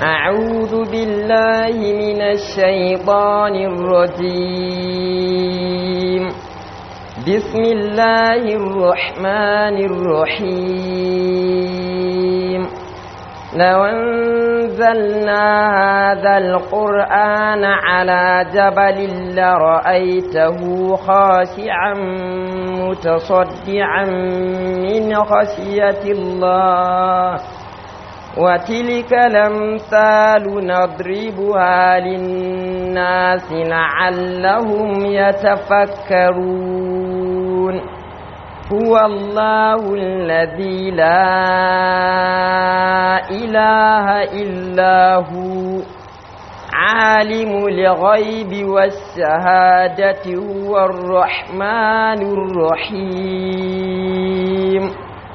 أعوذ بالله من الشيطان الرجيم بسم الله الرحمن الرحيم لو أنزلنا هذا القرآن على جبل لرأيته خاشعا متصدعا من خشية الله وتلك الأمثال نضربها للناس لعلهم يتفكرون هو الله الذي لا إله إلا هو عالم الغيب والشهادة هو الرحمن الرحيم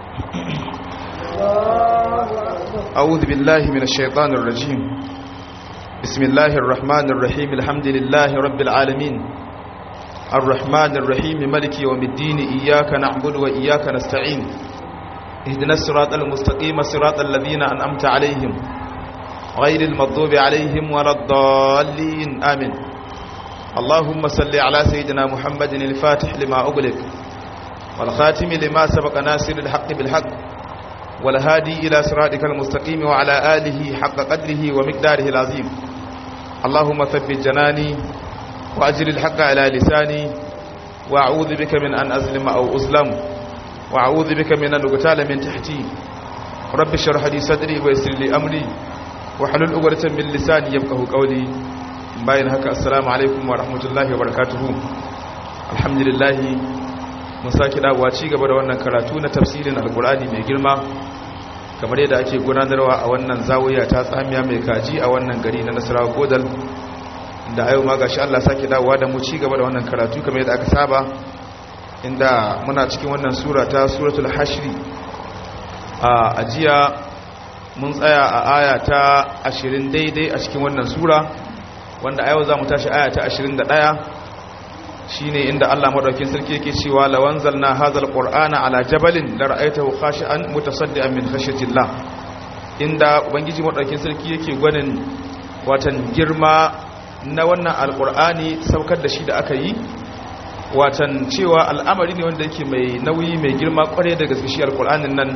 أعوذ بالله من الشيطان الرجيم بسم الله الرحمن الرحيم الحمد لله رب العالمين الرحمن الرحيم ملك يوم الدين إياك نعبد وإياك نستعين اهدنا الصراط المستقيم صراط الذين أنعمت عليهم غير المغضوب عليهم ولا الضالين آمين اللهم صل على سيدنا محمد الفاتح لما أغلق والخاتم لما سبق ناصر الحق بالحق والهادي إلى صراطك المستقيم وعلى آله حق قدره ومقداره العظيم اللهم ثبت جناني وأجل الحق على لساني وأعوذ بك من أن أظلم أو أظلم وأعوذ بك من أن أقتال من تحتي رب اشرح لي صدري ويسر لي أمري وحلل عقدة من لساني يفقهوا قولي باين هكا السلام عليكم ورحمة الله وبركاته الحمد لله mun sake dawowa ci gaba da wannan karatu na tafsirin alkur'ani mai girma kamar yadda ake gudanarwa a wannan zawiya ta tsamiya mai kaji a wannan gari na nasarawa godal da ayo ma gashi Allah sake dawowa da mu ci gaba da wannan karatu kamar yadda aka saba inda muna cikin wannan sura ta suratul hashri a ajiya mun tsaya a aya ta 20 daidai a cikin wannan sura wanda a yau za mu tashi aya ta 21 shine inda Allah madaukakin sarki yake cewa lawanzalna hadzal qur'ana ala jabalin la ra'aytahu khashi'an mutasaddian min khashyatillah inda ubangiji madaukakin sarki yake gwanin watan girma na wannan alqur'ani saukar da shi da aka yi watan cewa al'amari ne wanda yake mai nauyi mai girma kware da gaske shi alqur'anin nan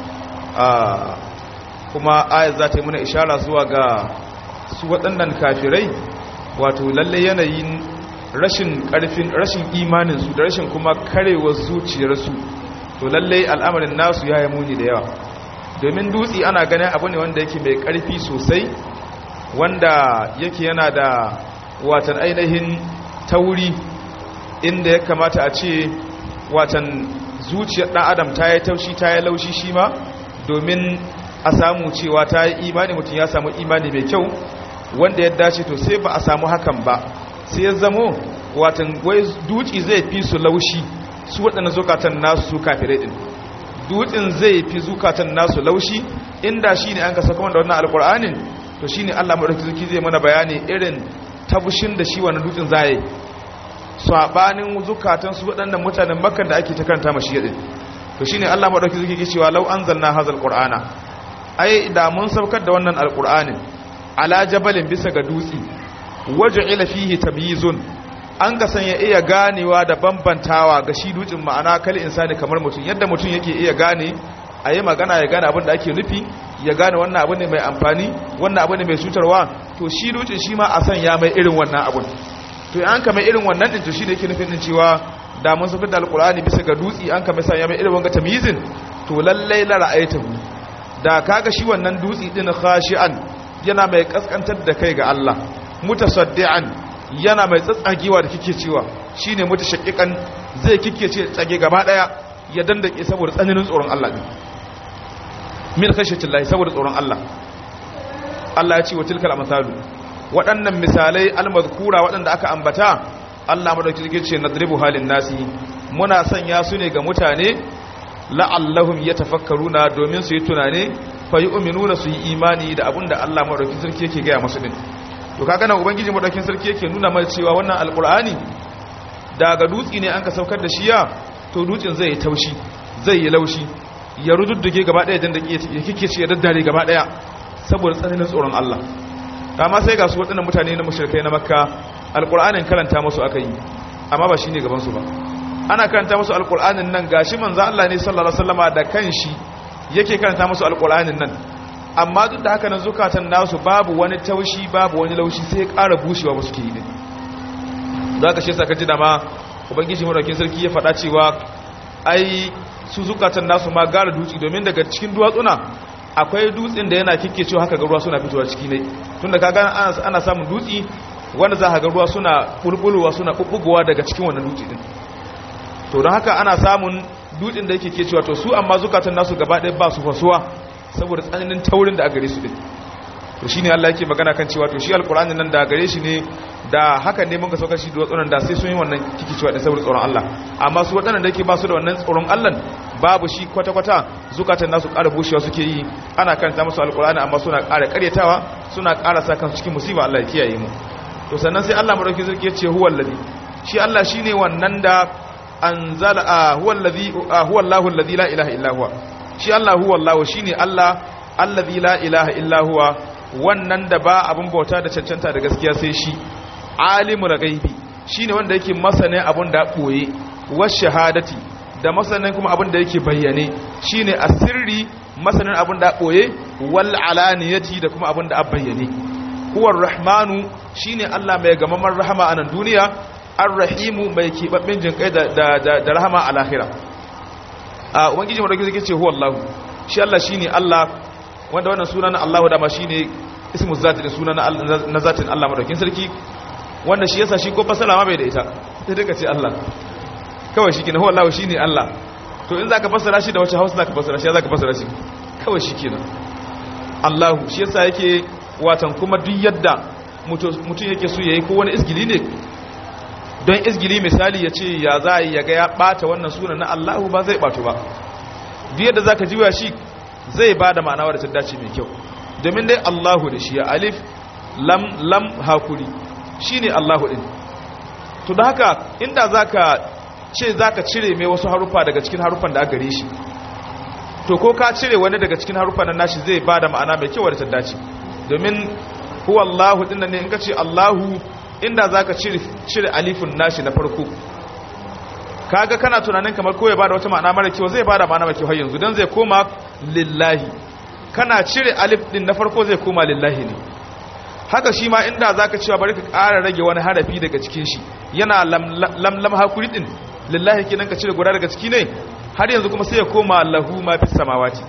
kuma ayat za ta yi muna ishara zuwa ga su waɗannan kafirai wato lalle yanayin rashin karfin rashin imaninsu da rashin kuma karewar zuciyarsu to lallai al'amarin nasu ya yi muni da yawa domin dutse ana ganin abu ne wanda yake mai karfi sosai wanda yake yana da watan ainihin tauri inda ya kamata a ce watan zuciyar ɗan adam ta yi taushi ta yi laushi shi ma domin a samu cewa ta yi imani mutum ya samu imani mai kyau wanda ya dace to sai ba a samu hakan ba sai ya zamo watan wai duci zai fi su laushi su waɗanda zukatan nasu su kafirai ɗin dutsen zai fi zukatan nasu laushi inda shi ne an kasa kuma da wannan alƙur'anin to shi ne allah maɗauki zuki zai mana bayani irin tabushin da shi wannan dutsen za yi saɓanin zukatan su waɗannan mutanen makan da ake ta karanta mashi yaɗin to shi ne allah maɗauki zuki ke cewa lau an zanna hazal ƙur'ana ai da mun saukar da wannan alƙur'anin ala jabalin bisa ga dutse waje'ila fihi tamyizun an ga san ya iya ganewa da bambantawa ga shi dutsen ma'ana kal insani kamar mutum yadda mutum yake iya gane a yi magana ya gane abin da ake nufi ya gane wannan abu ne mai amfani wannan abu ne mai cutarwa to shi dutsen shi ma a san ya mai irin wannan abun to an ka mai irin wannan din to shi ne yake nufin din cewa da mun saukar da alkur'ani bisa ga dutse an ka mai san ya mai irin wanga tamyizin to lallai la ra'aytahu da kaga shi wannan dutse din khashi'an yana mai kaskantar da kai ga Allah mutasaddian yana mai tsatsagewa da kike cewa shine mutashaqqiqan zai kike ce tsage gaba daya ya dandake saboda tsananin tsoron Allah din min khashiyatillahi saboda tsoron Allah Allah ya ce wa tilkal amsalu waɗannan misalai almazkura waɗanda aka ambata Allah madauki yake ce nadribu halin nasi muna sanya su ne ga mutane la'allahum yatafakkaruna domin su yi tunane fa yu'minuna su yi imani da abinda Allah madauki sarki yake ga masu din to kaga nan ubangiji madaukin sarki yake nuna mana cewa wannan alqur'ani daga dutsi ne an ka saukar da shi ya to dutsen zai yi taushi zai yi laushi ya rududduge gaba daya dan da ya kike ce ya daddare gaba daya saboda tsananin tsoron Allah amma sai ga su waɗannan mutane na mushrikai na makka alqur'anin karanta musu aka yi amma ba shine gaban su ba ana karanta musu alqur'anin nan gashi manzo Allah ne sallallahu alaihi wasallama da kanshi yake karanta musu alqur'anin nan amma duk da haka nan zukatan nasu babu wani taushi babu wani laushi sai ƙara bushewa ba suke yi din za ka shi saka ji da ma ubangiji maraukin sarki ya faɗa cewa ai su zukatan nasu ma gara dutse domin daga cikin duwatsuna akwai dutsen da yana kike cewa haka ga ruwa suna fitowa ciki ne tunda kaga ana, ana samun dutse wanda za ka ga ruwa suna bulbulowa suna bubbugowa daga cikin wannan dutse din to don haka ana samun dutsen da yake ke cewa to su amma zukatan nasu gaba ɗaya ba su fasuwa saboda tsananin taurin da a gare su din to shine Allah yake magana kan cewa to shi alqur'anin nan da gare shi ne da haka ne mun ga saukar shi da tsoron da sai sun yi wannan kiki cewa da saboda tsoron Allah amma su waɗannan da yake ba su da wannan tsoron Allah babu shi kwata kwata zukatan nasu ƙara bushewa suke yi ana karanta musu alqur'ani amma suna ƙara ƙaryatawa suna ƙara sa kansu cikin musiba Allah ya kiyaye mu to sannan sai Allah madauki zai ce huwal ladhi shi Allah shine wannan da anzala huwal ladhi huwa Allahu alladhi la ilaha illa huwa shi Allah huwa Allah shine Allah allazi la ilaha illa huwa wannan da ba abun bauta da cancanta da gaskiya sai shi alimul ghaibi shine wanda yake masanin abun da boye was shahadati da masanin kuma abun da yake bayyane shine asirri masanin abun da boye wal alaniyati da kuma abun da bayyane huwar rahmanu shine Allah mai gamamar rahama a nan duniya ar-rahimu mai kibabben jinkai da da da rahama a lahira a ubangiji wadda zai ce huwa Allah shi Allah shine Allah wanda wannan suna na Allah dama shine ismu zati da suna na zatin Allah madaukin sarki wanda shi yasa shi ko fasala ma bai da ita sai duka ce Allah kawai shi kenan huwa Allah shine Allah to in zaka fasara shi da wace Hausa zaka fasara shi zaka fasara shi kawai shi kenan Allah shi yasa yake watan kuma duk yadda mutum yake so yayi ko wani isgili ne don izgili misali ya ce ya za ya ga ya bata wannan sunan na Allahu ba zai bato ba duk yadda zaka jiwa shi zai ba da ma'ana wadda ta dace mai kyau domin dai Allahu da shi ya alif lam lam hakuri shine Allahu din to da haka inda zaka ce zaka cire mai wasu harufa daga cikin harufan da aka gare shi to ko ka cire wani daga cikin harufan nan nashi zai ba da ma'ana mai kyau wadda ta dace domin huwa Allahu din ne in ka ce Allahu inda za ka cire alifin nashi na farko kaga kana tunanin kamar ko ya bada wata ma'ana mara kyau zai bada ma'ana mara kyau har yanzu don zai koma lillahi kana cire alif din na farko zai koma lillahi ne haka shi ma inda za ka cewa bari ka ƙara rage wani harafi daga cikin shi yana lamlam hakuri din lillahi kenan ka cire guda daga ciki ne har yanzu kuma sai ya koma lahu ma fi samawati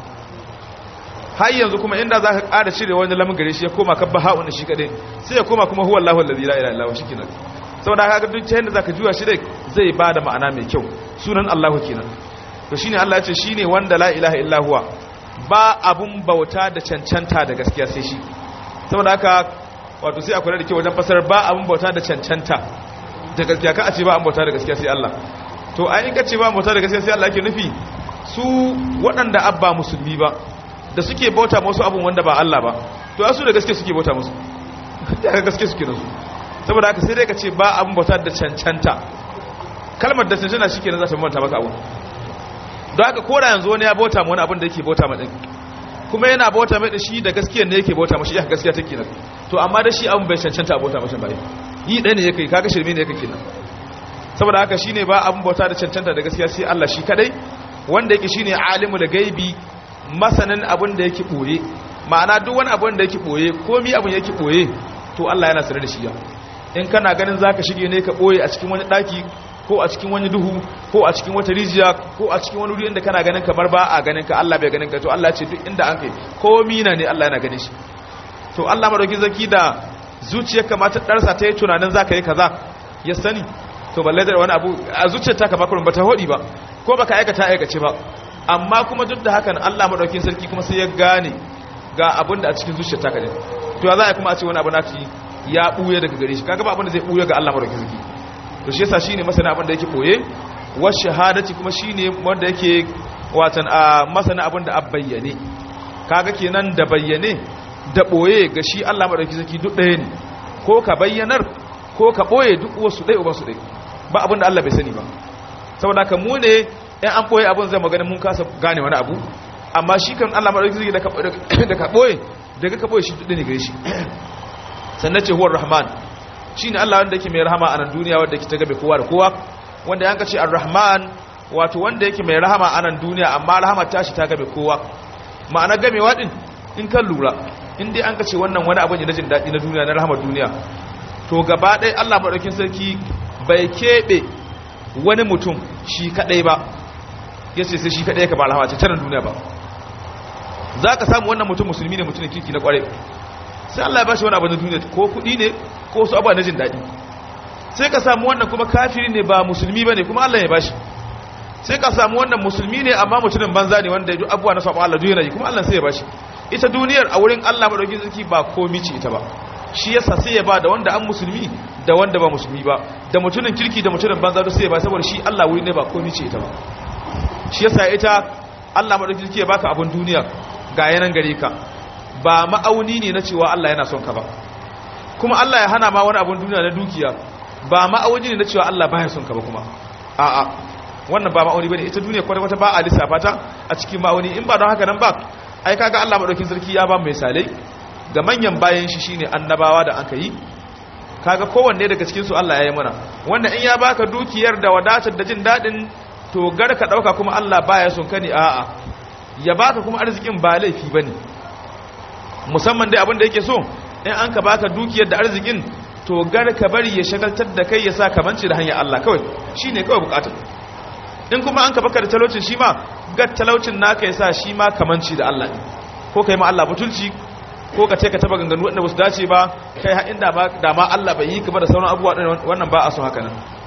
har yanzu kuma inda za ka ƙara cire wani lamun gare shi ya koma kabba ha'un shi kaɗai sai ya koma kuma huwa Allahu allazi la ilaha illa huwa shikenan saboda haka duk ta yanda zaka juya shi dai zai bada ma'ana mai kyau sunan Allahu kenan to shine Allah ya ce shine wanda la ilaha illa huwa ba abun bauta da cancanta da gaskiya sai shi saboda haka wato sai akwai da kyau wajen fasar ba abun bauta da cancanta da gaskiya ka a ce ba abun bauta da gaskiya sai Allah to ai in ka ce ba abun bauta da gaskiya sai Allah yake nufi su waɗanda abba musulmi ba da suke bauta musu abun wanda ba Allah ba to asu da gaske suke bauta musu da gaske suke nasu saboda haka sai dai ka ce ba abun bauta da cancanta kalmar da cancanta shi kenan za ta bauta maka abun don haka kora yanzu wani ya bauta wani abun da yake bauta ma din kuma yana bauta mai da shi da gaskiyar ne yake bauta mashi ya gaskiya take nan to amma da shi abun bai cancanta bauta mashi ba yi ɗaya ne yake kaga shirme ne yake kenan saboda haka shine ba abun bauta da cancanta da gaskiya sai Allah shi kadai wanda yake shine alimu da gaibi masanin abin da yake ɓoye ma'ana duk wani abin da yake ɓoye komi abin yake ɓoye to Allah yana sanar da shi ya in kana ganin zaka shige ne ka ɓoye a cikin wani ɗaki ko a cikin wani duhu ko a cikin wata rijiya ko a cikin wani wuri inda kana ganin kamar ba a ganin ka Allah bai ganin ka to Allah ya ce duk inda an kai komi na ne Allah yana ganin shi to Allah madauki zaki da zuciyar kamata darsa ta yi tunanin zaka yi kaza ya sani to balle da wani abu a zuciyar ta ka ba ba ta hodi ba ko baka aikata aikace ba amma kuma duk da hakan Allah madaukin sarki kuma sai ya gane ga abin da a cikin zuciyar ta kaje to ya za a kuma a ce wani abu na ci ya buye daga gare shi kaga ba abin da zai buye ga Allah madaukin sarki to shi yasa shine masana abin da yake boye wa shahadati kuma shine wanda yake watan a masana abin da abbayyane kaga kenan da bayyane da boye ga shi Allah madaukin sarki duk ɗaya ne ko ka bayyanar ko ka boye duk wasu ɗaya uban su ɗaya ba abin da Allah bai sani ba saboda ka mu ne in an ɓoye abin zai magana mun kasa gane wani abu amma shi kan Allah maɗauki zai da ka ɓoye daga ka boye shi duk ne gare shi sannan ce huwar rahman shine Allah wanda yake mai rahama a nan duniya wanda yake ta gabe kowa da kowa wanda yanka ce ar-rahman wato wanda yake mai rahama a nan duniya amma rahama tashi ta gabe kowa ma'ana gamewa din in kan lura in dai an ka ce wannan wani abu ne na jin daɗi na duniya na rahamar duniya to gaba ɗaya Allah maɗaukin sarki bai keɓe wani mutum shi kaɗai ba ya ce sai shi kaɗai ka ba rahama ce canan duniya ba za ka samu wannan mutum musulmi ne mutumin kirki na ƙwarai sai Allah ya ba shi wani abu na duniya ko kuɗi ne ko su abu na jin daɗi sai ka samu wannan kuma kafiri ne ba musulmi ba ne kuma Allah ya ba shi sai ka samu wannan musulmi ne amma mutumin banza ne wanda ya abubuwa na saɓa Allah duniya yi kuma Allah sai ya ba shi ita duniyar a wurin Allah maɗaukin sarki ba komi ce ita ba shi yasa sai ya ba da wanda an musulmi da wanda ba musulmi ba da mutumin kirki da mutumin banza duk sai ya ba saboda shi Allah wuri ne ba komi ce ita ba shi yasa ita Allah maɗaukin sarki ya baka abun duniya ga yanan gare ka ba ma'auni ne na cewa Allah yana son ka ba kuma Allah ya hana ma wani abun duniya na dukiya ba ma'auni ne na cewa Allah baya son ka ba kuma a'a wannan ba ma'auni bane ita duniya kwata-kwata ba a lissafa ta a cikin ma'auni in ba don haka nan ba ai kaga Allah madaukin sarki ya ba mu misalai ga manyan bayan shi shine annabawa da aka yi kaga kowanne daga cikin su Allah ya yi mana wanda in ya baka dukiyar da wadatar da jin dadin to gar ka dauka kuma Allah baya son ka ne a'a ya baka kuma arzikin ba laifi bane musamman dai abin da yake so in an ka baka dukiyar da arzikin to gar ka bari ya shagaltar da kai ya sa kamanci da hanyar Allah kawai shine kawai bukatar in kuma an ka baka da talaucin shi ma ga talaucin naka yasa shi ma kamanci da Allah ne ko kai ma Allah butulci ko ka ce ka taba ganganu wanda basu dace ba kai har inda ba da ma Allah bai yi ka ba da sauran abubuwa wannan ba a so haka nan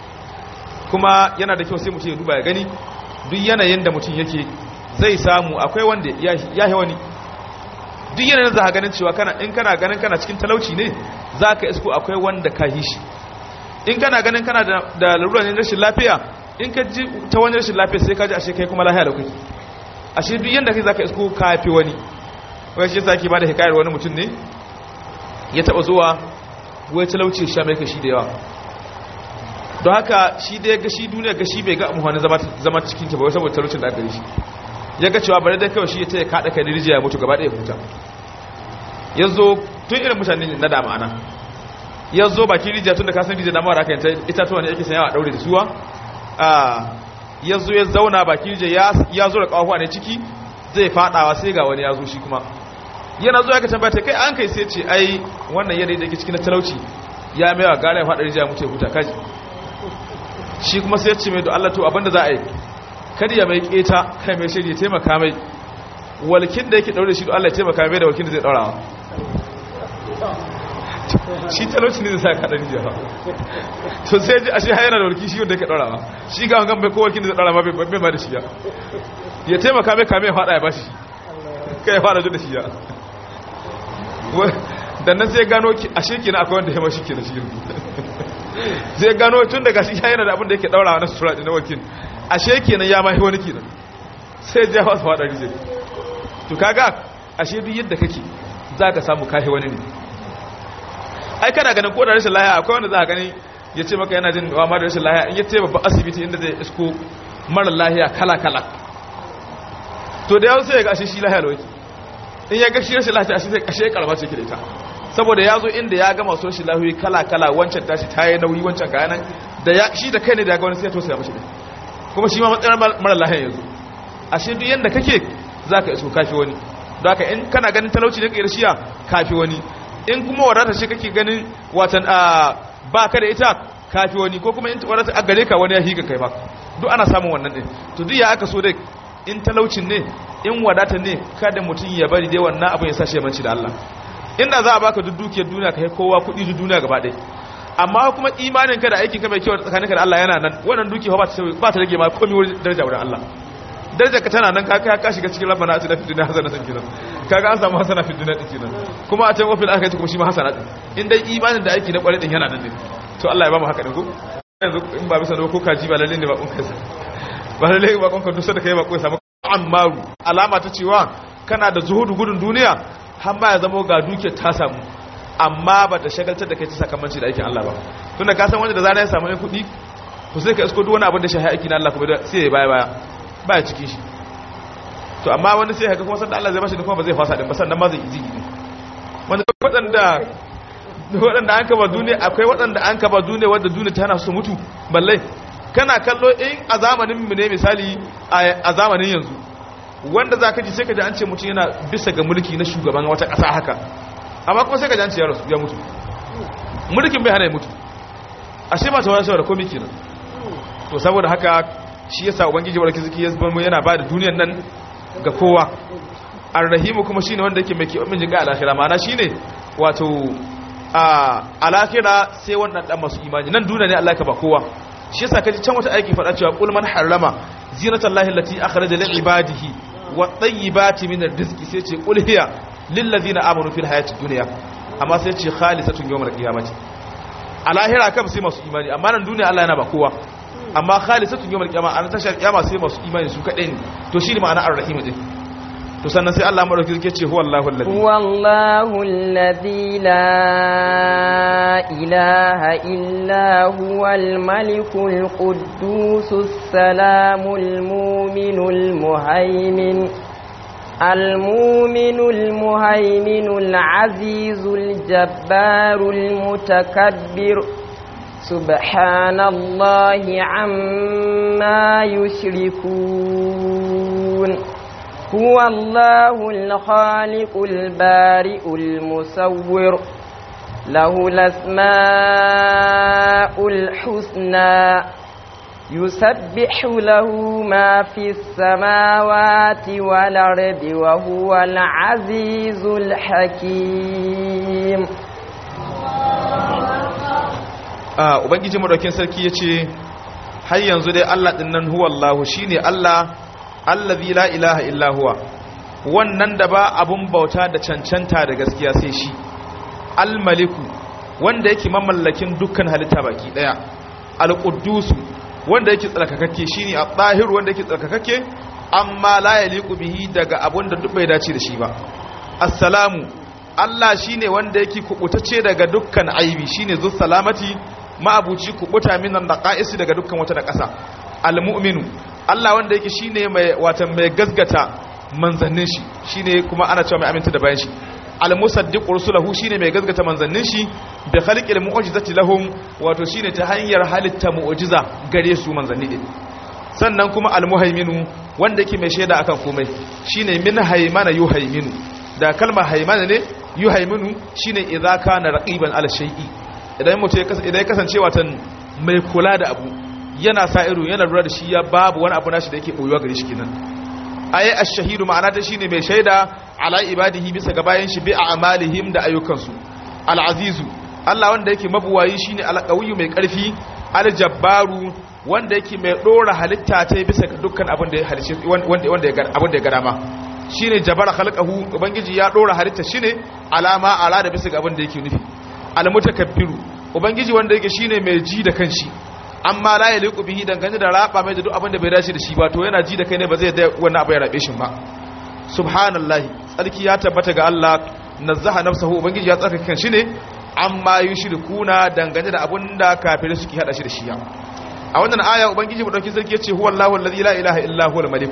kuma yana da kyau sai mutum ya duba ya gani duk yanayin da mutum yake zai samu akwai wanda ya yi wani duk yanayin za ka ganin cewa kana in kana ganin kana cikin talauci ne za ka isko akwai wanda ka yi shi in kana ganin kana da larura ne rashin lafiya in ka ji ta wani rashin lafiya sai ka ji ashe kai kuma lahiya da kai ashe duk yanda kai zaka isko kafi wani wai shi zaki ba da hikayar wani mutum ne ya taba zuwa wai talauci sha mai kashi da yawa don haka shi da ya ga shi duniya ga shi bai ga amfani zama cikin ta ba saboda talaucin da aka shi ya ga cewa bari dai kawai shi ya taya kada kai rijiya ya mutu gaba ɗaya huta ya zo tun irin mutane na da ma'ana ya zo bakin rijiya tun da kasan rijiya na mara aka yanta itatuwa ne ake sanyawa a ɗaure da suwa ya zo ya zauna baki je ya zo da kawo ne ciki zai fadawa sai ga wani ya zo shi kuma yana zo ya ka tambata kai an kai sai ce ai wannan yadda yake cikin talauci ya mewa gane ya fada rijiya mutu ya huta kaji shi kuma sai ya ce mai da Allah to abinda za a yi kada ya mai keta kai mai shirya taimaka mai walkin da yake daure shi Allah ya taimaka mai da walkin da zai daurawa shi talauci ne zai sa kaɗa rijiya ba to sai ji ashe hayana da warki shi wanda yake ɗora ba shi ga wangan bai kowarkin da zai ɗora ma bai ma da shi ya ya taimaka mai kame ya faɗa ya bashi kai ya faɗa da shi ya dan nan sai gano ashe kenan akwai wanda ya mashi kenan shi zai gano tun daga shi hayana da abin da yake ɗora na sutura na wakil ashe kenan ya mahi wani kenan sai ya fasa faɗa rijiya to kaga ashe duk yadda kake za ka samu kahi wani ne ai kana ganin ko da rashin lahiya akwai wanda za ka gani ya ce maka yana jin wa ma da rashin lahiya in ya ce babban asibiti inda zai isko mara lahiya kala-kala to da yawon sai ya ga ashe shi lahiya lawaki in ya ga shi rashin lahiya ashe sai ashe karba ce ke da ita saboda ya zo inda ya gama so shi lahiyoyi kala-kala wancan tashi ta yi nauyi wancan kayanan da ya shi da kai ne da ya ga wani sai ya tosa ya mashi ɗin kuma shi ma matsayin mara lahiya yanzu ashe duk yadda kake za ka iso kafi wani don haka in kana ganin talauci ne ka yi shiya kafi wani in kuma wadata ce kake ganin watan a ba ka da ita kafi wani ko kuma in wadata a gare ka wani ya higa kai ba duk ana samun wannan din to duk ya aka so dai in talaucin ne in wadata ne kada mutum ya bari dai wannan abin ya sa shi manci da Allah inda za a baka duk dukiyar duniya kai kowa kuɗi duk duniya gaba ɗaya amma kuma imanin ka da aikin ka mai kyau tsakaninka da Allah yana nan wannan dukiya ba ta rage ma komai wurin daraja wurin Allah darajar ka tana nan ka kai ka shiga cikin rabbana atina fid dunya hasanatan kenan kaga an samu hasana fid dunya din kenan kuma a can wafil akhirati kuma shi ma hasana din in dai imanin da aiki na kware din yana nan ne to Allah ya ba mu haka din ko yanzu in ba bisa da ko kaji ba lalle ne ba kun kai ba lalle ba kun ka dusa da kai ba ko samu ammaru alama ta cewa kana da zuhudu gudun duniya har ma ya zama ga dukiyar ta samu amma ba ta shagaltar da kai ta sakamanci da aikin Allah ba tunda ka san wanda da zana ya samu ne kuɗi to sai ka isko duk wani abin da shi aiki na Allah kuma sai ya baya baya baya cikin shi to amma wani sai haka kuma sanda Allah zai bashi da kuma ba zai fasa din ba sannan ma zai izini din wanda waɗanda waɗanda an kaba duniya akwai waɗanda an kaba duniya wadda duniya ta hana su mutu balle kana kallo in a zamanin mu ne misali a zamanin yanzu wanda za ka ji sai ka ji an ce mutum yana bisa ga mulki na shugaban wata ƙasa haka amma kuma sai ka ji an ce ya rasu ya mutu mulkin bai hana ya mutu ashe ba ta wani shawara komai kenan to saboda haka shi yasa ubangiji barki zaki ya zama yana ba da duniyar nan ga kowa arrahimu kuma shine wanda yake mai kiyomin jinga alakhira ma'ana shine wato a alakhira sai wannan dan masu imani nan duniya ne Allah ka ba kowa shi yasa kaji can wata aiki fada cewa qul man harrama zinatallahi allati akhraja li ibadihi wa tayyibati min rizqi sai ce qul hiya lil ladina amanu fil hayati dunya amma sai ce khalisatun yawmal qiyamati alahira kam sai masu imani amma nan duniya Allah yana ba kowa amma khalisatun yawmal qiyama an tashar kiyama sai masu imani su kadai ne to shi ne ma'ana ar-rahim din to sannan sai Allah madauki yake ce huwallahu alladhi huwallahu alladhi la ilaha illa huwal malikul quddusus salamul mu'minul muhaimin المؤمن المهيمن العزيز الجبار المتكبر سبحان الله عما يشركون هو الله الخالق البارئ المصور له الأسماء الحسنى يسبح له ما في السماوات والأرض وهو العزيز الحكيم a ubangiji madaukin sarki ya ce har yanzu dai Allah ɗin nan huwa Allah shi ne Allah allazi la ilaha illa huwa wannan da ba abun bauta da cancanta da gaskiya sai shi almaliku wanda yake mamallakin dukkan halitta baki daya alquddusu wanda yake tsarkakakke shine at-tahir wanda yake tsarkakakke amma la yaliqu bihi daga abun da duk bai dace da shi ba assalamu Allah shine wanda yake kubutacce daga dukkan aibi shine zu salamati ma'abuci kubuta minan naqais daga dukkan wata naqasa almu'minu Allah wanda yake shine mai watan mai gazgata manzannin shi shine kuma ana cewa mai aminta da bayan shi almusaddiqu rusulahu shine mai gazgata manzannin shi bi khalqil mu'jizati lahum wato shine ta hanyar halitta mu'jiza gare su manzanni din sannan kuma almuhaiminu wanda yake mai shaida akan komai shine min haymana yuhaiminu da kalmar haimana ne yuhaiminu shine idza kana raqiban ala shay'i idan mutum idan ya kasance watan mai kula da abu yana sa ido yana lura da shi ya babu wani abu nashi da yake boyuwa gare shi kenan ayi ash-shahidu ma'ana ta shine mai shaida ala ibadihi bisa ga bayan shi bi a'malihim da ayyukansu al-azizu Allah wanda yake mabuwayi shine al-qawiyyu mai karfi al-jabbaru wanda yake mai dora halitta ta bisa ga dukkan abin da ya halice wanda wanda ya abin da ya ga dama shine jabara khalqahu ubangiji ya dora halitta shine alama ala da bisa ga abin da yake nufi almutakabbiru ubangiji wanda yake shine mai ji da kanshi amma la yaliqu bihi dangane da raba mai da duk abin da bai dace da shi ba to yana ji da kai ne ba zai da wannan abu ya rabe shi ba subhanallahi tsarki ya tabbata ga Allah nazzaha nafsahu ubangiji ya tsarkake kanshi ne amma yushrikuna dangane da abin da kafirai suke hada shi da shi a wannan aya ubangiji mu dauki sarki yace huwallahu allazi la ilaha illa huwal malik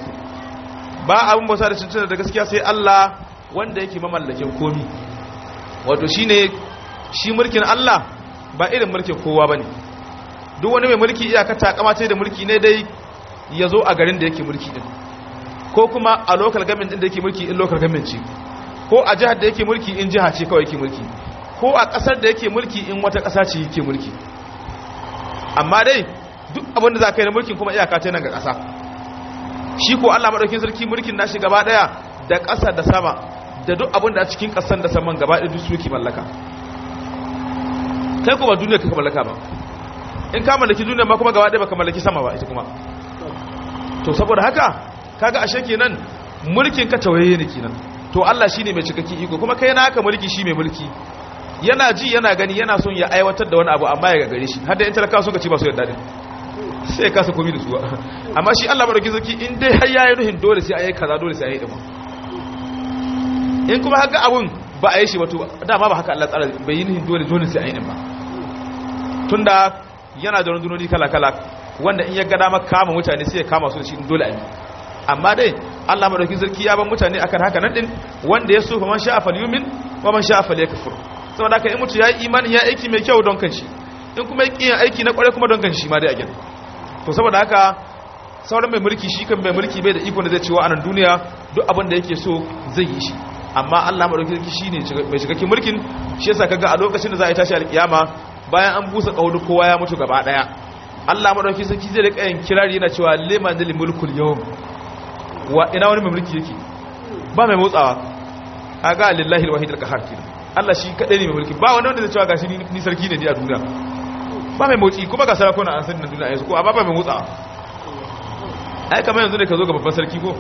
ba abin bauta da cancanta da gaskiya sai Allah wanda yake mamallakin komi wato shine shi mulkin Allah ba irin mulkin kowa bane duk wani mai mulki iyaka ta kamace da mulki ne dai ya zo a garin da yake mulki din ko kuma a local government din da yake mulki in local government ce ko a jihar da yake mulki in jiha ce kawai yake mulki ko a kasar da yake mulki in wata kasa ce yake mulki amma dai duk abin da za ka yi na mulkin kuma iyaka ta nan ga kasa shi ko Allah madaukin sarki mulkin nashi gaba daya da ƙasa da sama da duk abin da a cikin ƙasan da saman gaba ɗaya duk su yake mallaka kai kuma duniya ka mallaka ba in ka mallaki duniya ma kuma gaba ɗaya baka mallaki sama ba ita kuma to saboda haka kaga ashe kenan mulkin ka tawaye ne kenan to Allah shine mai cikakken iko kuma kai naka mulki shi mai mulki yana ji yana gani yana son ya aiwatar da wani abu amma ya gagare shi har da in talakawa suka ci ba su yarda din sai kasa komi da su amma shi Allah madauki sarki in dai har yayi nuhin dole sai ayi kaza dole sai ayi dima in kuma haka abun ba a yi shi ba to dama ba haka Allah tsara bai yi nuhin dole dole sai ayi din ba tunda yana da rundunoni kala kala wanda in ya ga dama kama mutane sai ya kama su da shi dole ayi amma dai Allah madauki sarki ya ban mutane akan haka nan din wanda ya so fa man sha'a falyumin wa man sha'a falyakfur saboda haka in mutu ya yi imani ya aiki mai kyau don kanshi in kuma ya aiki na kware kuma don kanshi ma dai a gina to saboda haka sauran mai mulki shi kan mai mulki bai da iko da zai cewa a nan duniya duk abin da yake so zai yi shi amma Allah madaukakin sarki shine mai cikakken mulkin shi yasa kaga a lokacin da za a yi tashi alkiyama bayan an busa kaudu kowa ya mutu gaba daya Allah madaukakin sarki zai rika yin kirari yana cewa liman lil mulkul yawm wa ina wani mai mulki yake ba mai motsawa kaga lillahi alwahid alqahar kenan Allah shi kadai ne mai mulki ba wani wanda zai cewa gashi ni sarki ne ni a duniya ba mai motsi kuma ga sarakuna an san na duniya yanzu ko amma ba mai motsawa ai kamar yanzu ne ka zo ga babban sarki ko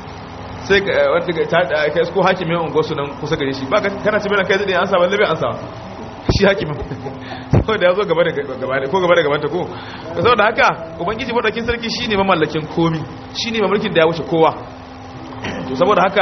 sai wanda ka ka isko hakimin ungo su nan kusa gare shi ba kana ci mai kai zai an sa balle bai an sa shi hakimin saboda ya zo gaba da gaba ko gaba da gaban ta ko saboda haka ubangiji madakin sarki shine mamallakin komi shine mamlakin da ya wuce kowa to saboda haka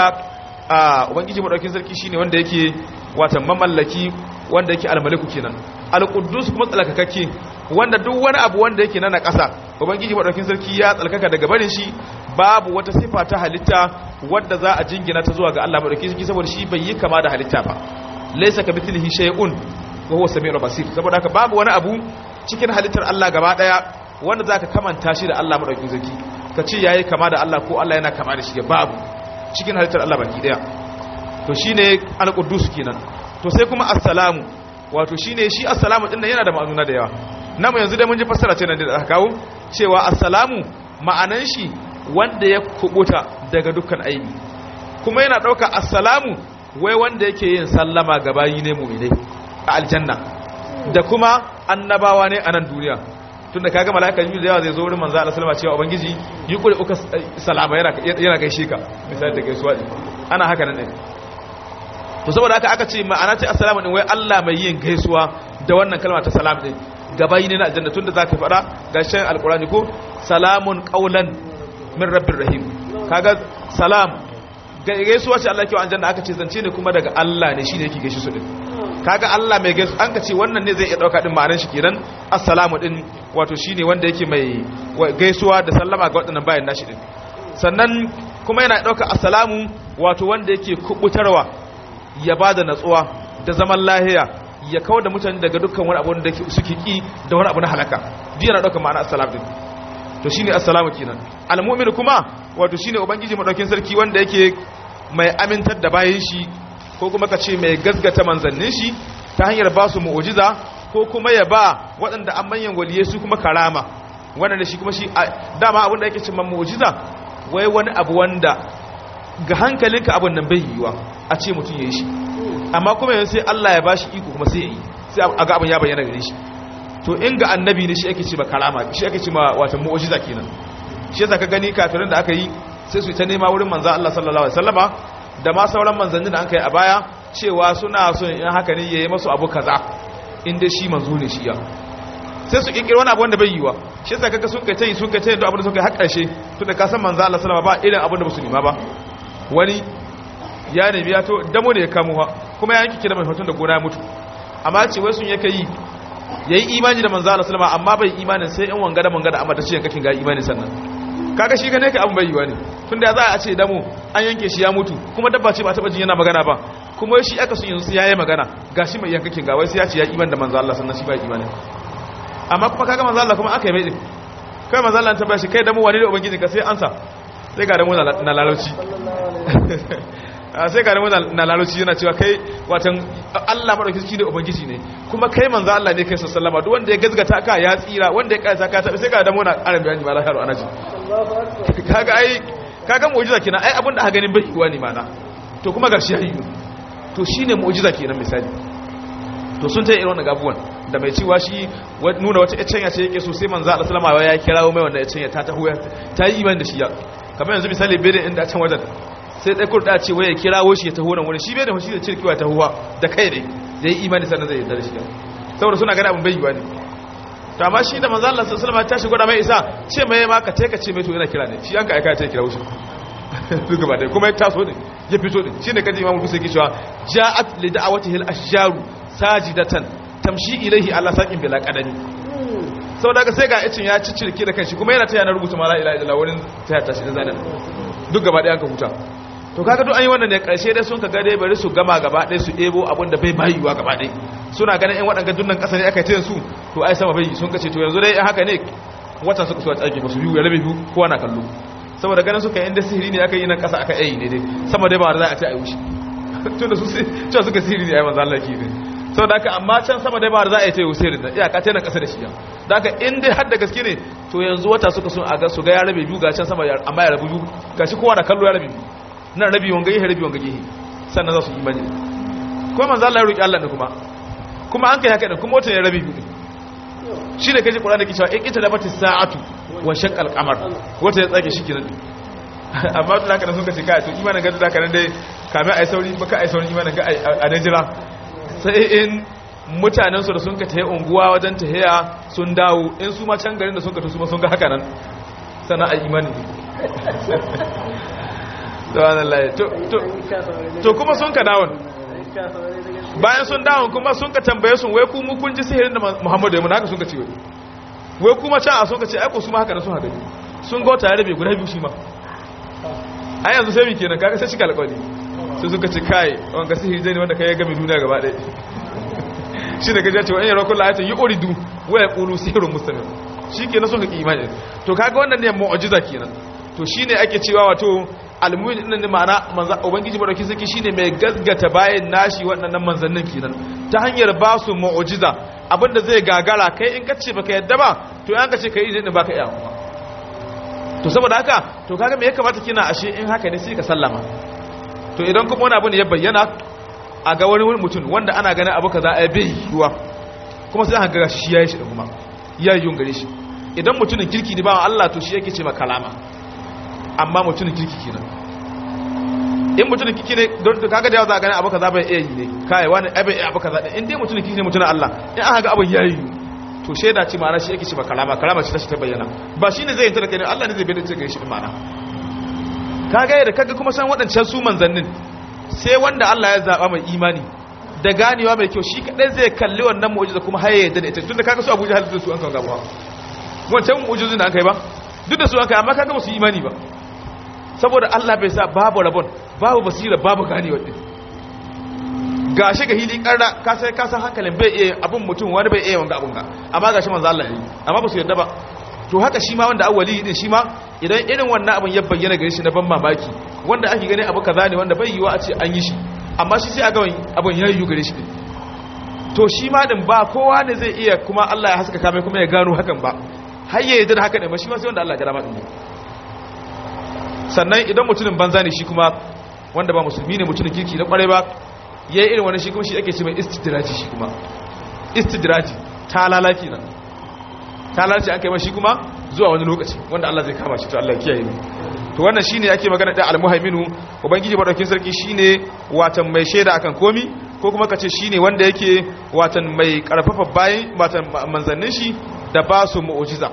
a ubangiji madakin sarki shine wanda yake watan mamallaki wanda yake almaliku kenan alquddus kuma tsalkakakke wanda duk wani abu wanda yake na ƙasa ubangiji madaukakin sarki ya tsalkaka daga barin shi babu wata sifa ta halitta wadda za a jingina ta zuwa ga Allah madaukakin sarki saboda shi bai yi kama da halitta ba laysa kamithlihi shay'un wa huwa samiul basir saboda haka babu wani abu cikin halittar Allah gaba daya wanda zaka kamanta shi da Allah madaukakin sarki ka ce yayi kama da Allah ko Allah yana kama da shi babu cikin halittar Allah baki daya to shine al-quddus kenan to sai kuma assalamu wato shine shi assalamu din yana da ma'anuna da yawa namu yanzu dai mun ji fassara ce nan da aka kawo cewa assalamu ma'anan shi wanda ya kubuta daga dukkan aibi kuma yana dauka assalamu wai wanda yake yin sallama ga bayi ne mu'minai a aljanna da kuma annabawa ne a nan duniya tunda kaga malaika jibril da yawa zai zo wurin manzo Allah sallama cewa ubangiji yi kure uka salama yana yana gaishe ka misali da gaisuwa ana haka nan ne to saboda haka aka ce ma'ana ce assalamu din wai Allah mai yin gaisuwa da wannan kalma ta salam din gabayi ne na aljanna tunda zaka fada gashin alqurani ko salamun qaulan min rabbir rahim kaga salam gaisuwa ce Allah ke wa aljanna aka ce zance ne kuma daga Allah ne shine yake gaishe su din kaga Allah mai gaisu an ka ce wannan ne zai iya dauka din ma'anar shi kenan assalamu din wato shine wanda yake mai gaisuwa da sallama ga waɗannan bayan nashi din sannan kuma yana dauka assalamu wato wanda yake kubutarwa ya bada natsuwa da zaman lahiya ya kawar da mutane daga dukkan wani abu da suke ki da wani abu na halaka duk yana dauka ma'ana assalamu din to shine assalamu kenan almu'min kuma wato shine ubangiji madaukin sarki wanda yake mai amintar da bayan shi ko kuma ka ce mai gasgata manzannin shi ta hanyar ba su mu'ujiza ko kuma ya ba waɗanda an manyan waliye su kuma karama wannan da shi kuma shi dama abin da yake cimma mu'ujiza wai wani abu wanda ga hankalinka abin nan bai yiwa a ce mutum ya yi shi amma kuma yanzu sai Allah ya bashi iko kuma sai ya yi sai a ga abin ya bayyana gare shi to in ga annabi ne shi ake ce ma karama shi ake ce ma wata mu'ujiza kenan shi yasa ka gani kafirin da aka yi sai su ta nema wurin manzo Allah sallallahu alaihi wasallama da ma sauran manzannin da an kai a baya cewa suna son in haka ne yayi masu abu kaza inda shi manzo ne shi ya sai su kinkiri wani abu wanda bai yiwa shi yasa kaga sun kai tayi sun kai tayi da abin da suka yi har karshe tunda ka san manzo Allah sallallahu alaihi wasallam ba irin abin da musulma ba wani ya nemi ya to damo ne ya kamo ha kuma ya yanki kira mai hoton da gona ya mutu amma ce wai sun yake yi yayi imani da manzo Allah sallallahu alaihi wasallam amma bai imanin sai in wanga da manga da amma ta ce yankakin ga imani sannan kaga shi gane ka abin bai yiwa ne tun da za a ce damo an yanke shi ya mutu kuma dabba ce ba taba jin yana magana ba kuma shi aka sun yanzu ya yi magana gashi mai yankakin ga wai sai ya ce ya iman da manzo Allah sannan shi ba imani amma kuma kaga manzo Allah kuma aka yi mai din kai manzo Allah ta bashi kai damo wani ne ubangiji ka sai ansa sai ga damo na lalauci sai ga damo na lalauci yana cewa kai watan Allah madauki shi ne ubangiji ne kuma kai manzo Allah ne kai sallama duk wanda ya gazgata ka ya tsira wanda ya karanta ka tabi sai ga damo na ƙarin bayani ma lahiru ana ji kaga ai kaga mu'jiza kenan ai abinda aka ganin bai yiwa ne mana to kuma gashi ya yiwu to shine mu'jiza kenan misali to sun tayi irin wannan gabuwan da mai cewa shi nuna wata icenya ce yake so sai manzo Allah sallama ya kirawo mai wannan icenya ta taho ta yi imani da shi ya kamar yanzu misali bere inda a can wajen sai dai kurda ce waya kirawo shi ya taho nan wurin shi bai da shi da cirkiwa ta huwa da kai ne da yi imani sannan zai yarda da shi saboda suna gani abin bai yiwa ne to amma shi da manzo Allah sallallahu alaihi wasallam ta shigo da mai isa ce mai ma ka teka ce mai to yana kira ne shi an ka aika ta kira shi duk gaba dai kuma ya taso ne ya fito ne shine kaji imamu kusa yake cewa ja'at li da'awatihi al-ashjaru sajidatan tamshi ilayhi ala saqin bila qadani saboda ka sai ga icin ya ciccirke da kanshi kuma yana ta yana rubuta mala ilaha illallah wurin ta ta shi da zanan duk gaba dai an ka huta to kaga duk an yi wannan ne karshe dai sun kaga dai bari su gama gaba ɗaya su ɗebo abin da bai bayuwa gaba ɗaya suna ganin yan waɗanga dunnan ƙasa ne aka yi su to ai sama bai sun kace to yanzu dai haka ne wata suka so a tsage ba su biyu ya rabe biyu kowa na kallo saboda ganin suka inda sihiri ne aka yi nan ƙasa aka yi ne dai sama dai ba za a ce a yi wuce tun da su cewa suka sihiri ne a yi manzo Allah ki ne saboda haka amma can sama dai ba za a yi ta yi wuce da iyaka ta nan ƙasa da shi ya da haka in dai har da gaske ne to yanzu wata suka so a ga su ga ya rabe biyu ga can sama amma ya rabu biyu gashi kowa na kallo ya rabe biyu nan rabi wanga gehe rabi wanga gehe sannan za su yi imani kuma manzo Allah ya roki Allah ne kuma kuma an kai haka din kuma wata ne rabi biyu shi ne kaji Qur'ani ke cewa in ita da bata sa'atu wa shaqqal qamar wata ya tsage shi kenan amma tun haka sun kace kai to imanin ga da kana dai kame ai sauri baka ai sauri imanin ga a dan jira sai in mutanen su da sun ka tahe unguwa wajen tahiya sun dawo in su ma can garin da sun ka su ma sun ga haka nan sannan ai imani to kuma sun ka dawon bayan sun dawon kuma sun ka tambaye sun wai kuma kun ji sihirin da muhammadu ya muna haka sun ka ce wai wai kuma can a sun ka ce aiko su ma haka na sun haka sun ga wata rabe guda biyu shi ma a yanzu sai mike nan kaga sai shi kalkwali sai suka ce kai wanga sihiri zai ne wanda kai ya gami duniya gaba ɗaya shi ne gajiya cewa in yaro kula ya ce yi oridu waya ƙulu sihirin musulmi shi ke na sun ka imani to kaga wannan ne mu'ajiza kenan to shine ake cewa wato almuhin din ne ma'ana manzo ubangiji madauki saki shine mai gaskata bayan nashi waɗannan manzannin kenan ta hanyar ba su mu'jiza abinda zai gagara kai in kace baka yadda ba to an kace kai din baka iya to saboda haka to kaga me ya kamata kina ashe in haka ne sai ka sallama to idan kuma wani abu ne ya bayyana a ga wani mutum wanda ana ganin abu kaza ai bai yiwa kuma sai aka ga shi yayi shi kuma yayi yun gare shi idan mutumin kirki ne ba Allah to shi yake ce ma kalama amma mutumin kirki kenan in mutumin kirki ne don to kaga da yawa za a gani abu kaza bai iya yi ne kai wani abai iya abu kaza in dai mutumin kirki ne mutumin Allah in aka ga abin yayi to shaida ce ma'ana shi yake ce ba kalama kalama ce ta shi ta bayyana ba shine zai yanta da kai ne Allah ne zai bayyana ce ga shi ma'ana kaga yadda kaga kuma san waɗancan su manzannin sai wanda Allah ya zaba mai imani da ganewa mai kyau shi kadai zai kalli wannan mu'jiza kuma har ya yarda da ita tunda kaga su Abuja halittu su an kan gaba wancan mu'jizin da an kai ba duk da su an kai amma kaga ba su imani ba saboda Allah bai sa babu rabon babu basira babu ganewa din gashi ga hili karra ka sai ka san hankalin bai iya abun mutum wani bai iya wanga abun ga amma gashi manzo Allah ne amma ba su yarda ba to haka shi ma wanda awwali din shi ma idan irin wannan abun ya bayyana gare shi na ban mamaki wanda ake gani abu kaza ne wanda bai yiwa a ce an yi shi amma shi sai a ga abun ya yi gare shi din to shi ma din ba kowa ne zai iya kuma Allah ya haskaka mai kuma ya gano hakan ba har ya yarda da haka ne ba shi ma sai wanda Allah ya gada ma din sannan idan mutumin banza ne shi kuma wanda ba musulmi ne mutumin kirki na kwarai ba ya yi irin wani shi kuma shi ake ce mai istidraji shi kuma istidraji ta lalaki nan ta lalace an kai ma shi kuma zuwa wani lokaci wanda Allah zai kama shi to Allah kiyaye mu to wannan shine ake magana da almuhaiminu ubangiji madaukin sarki shine watan mai shaida akan komi ko kuma kace shine wanda yake watan mai karfafa bayan watan manzannin shi da ba su mu'jiza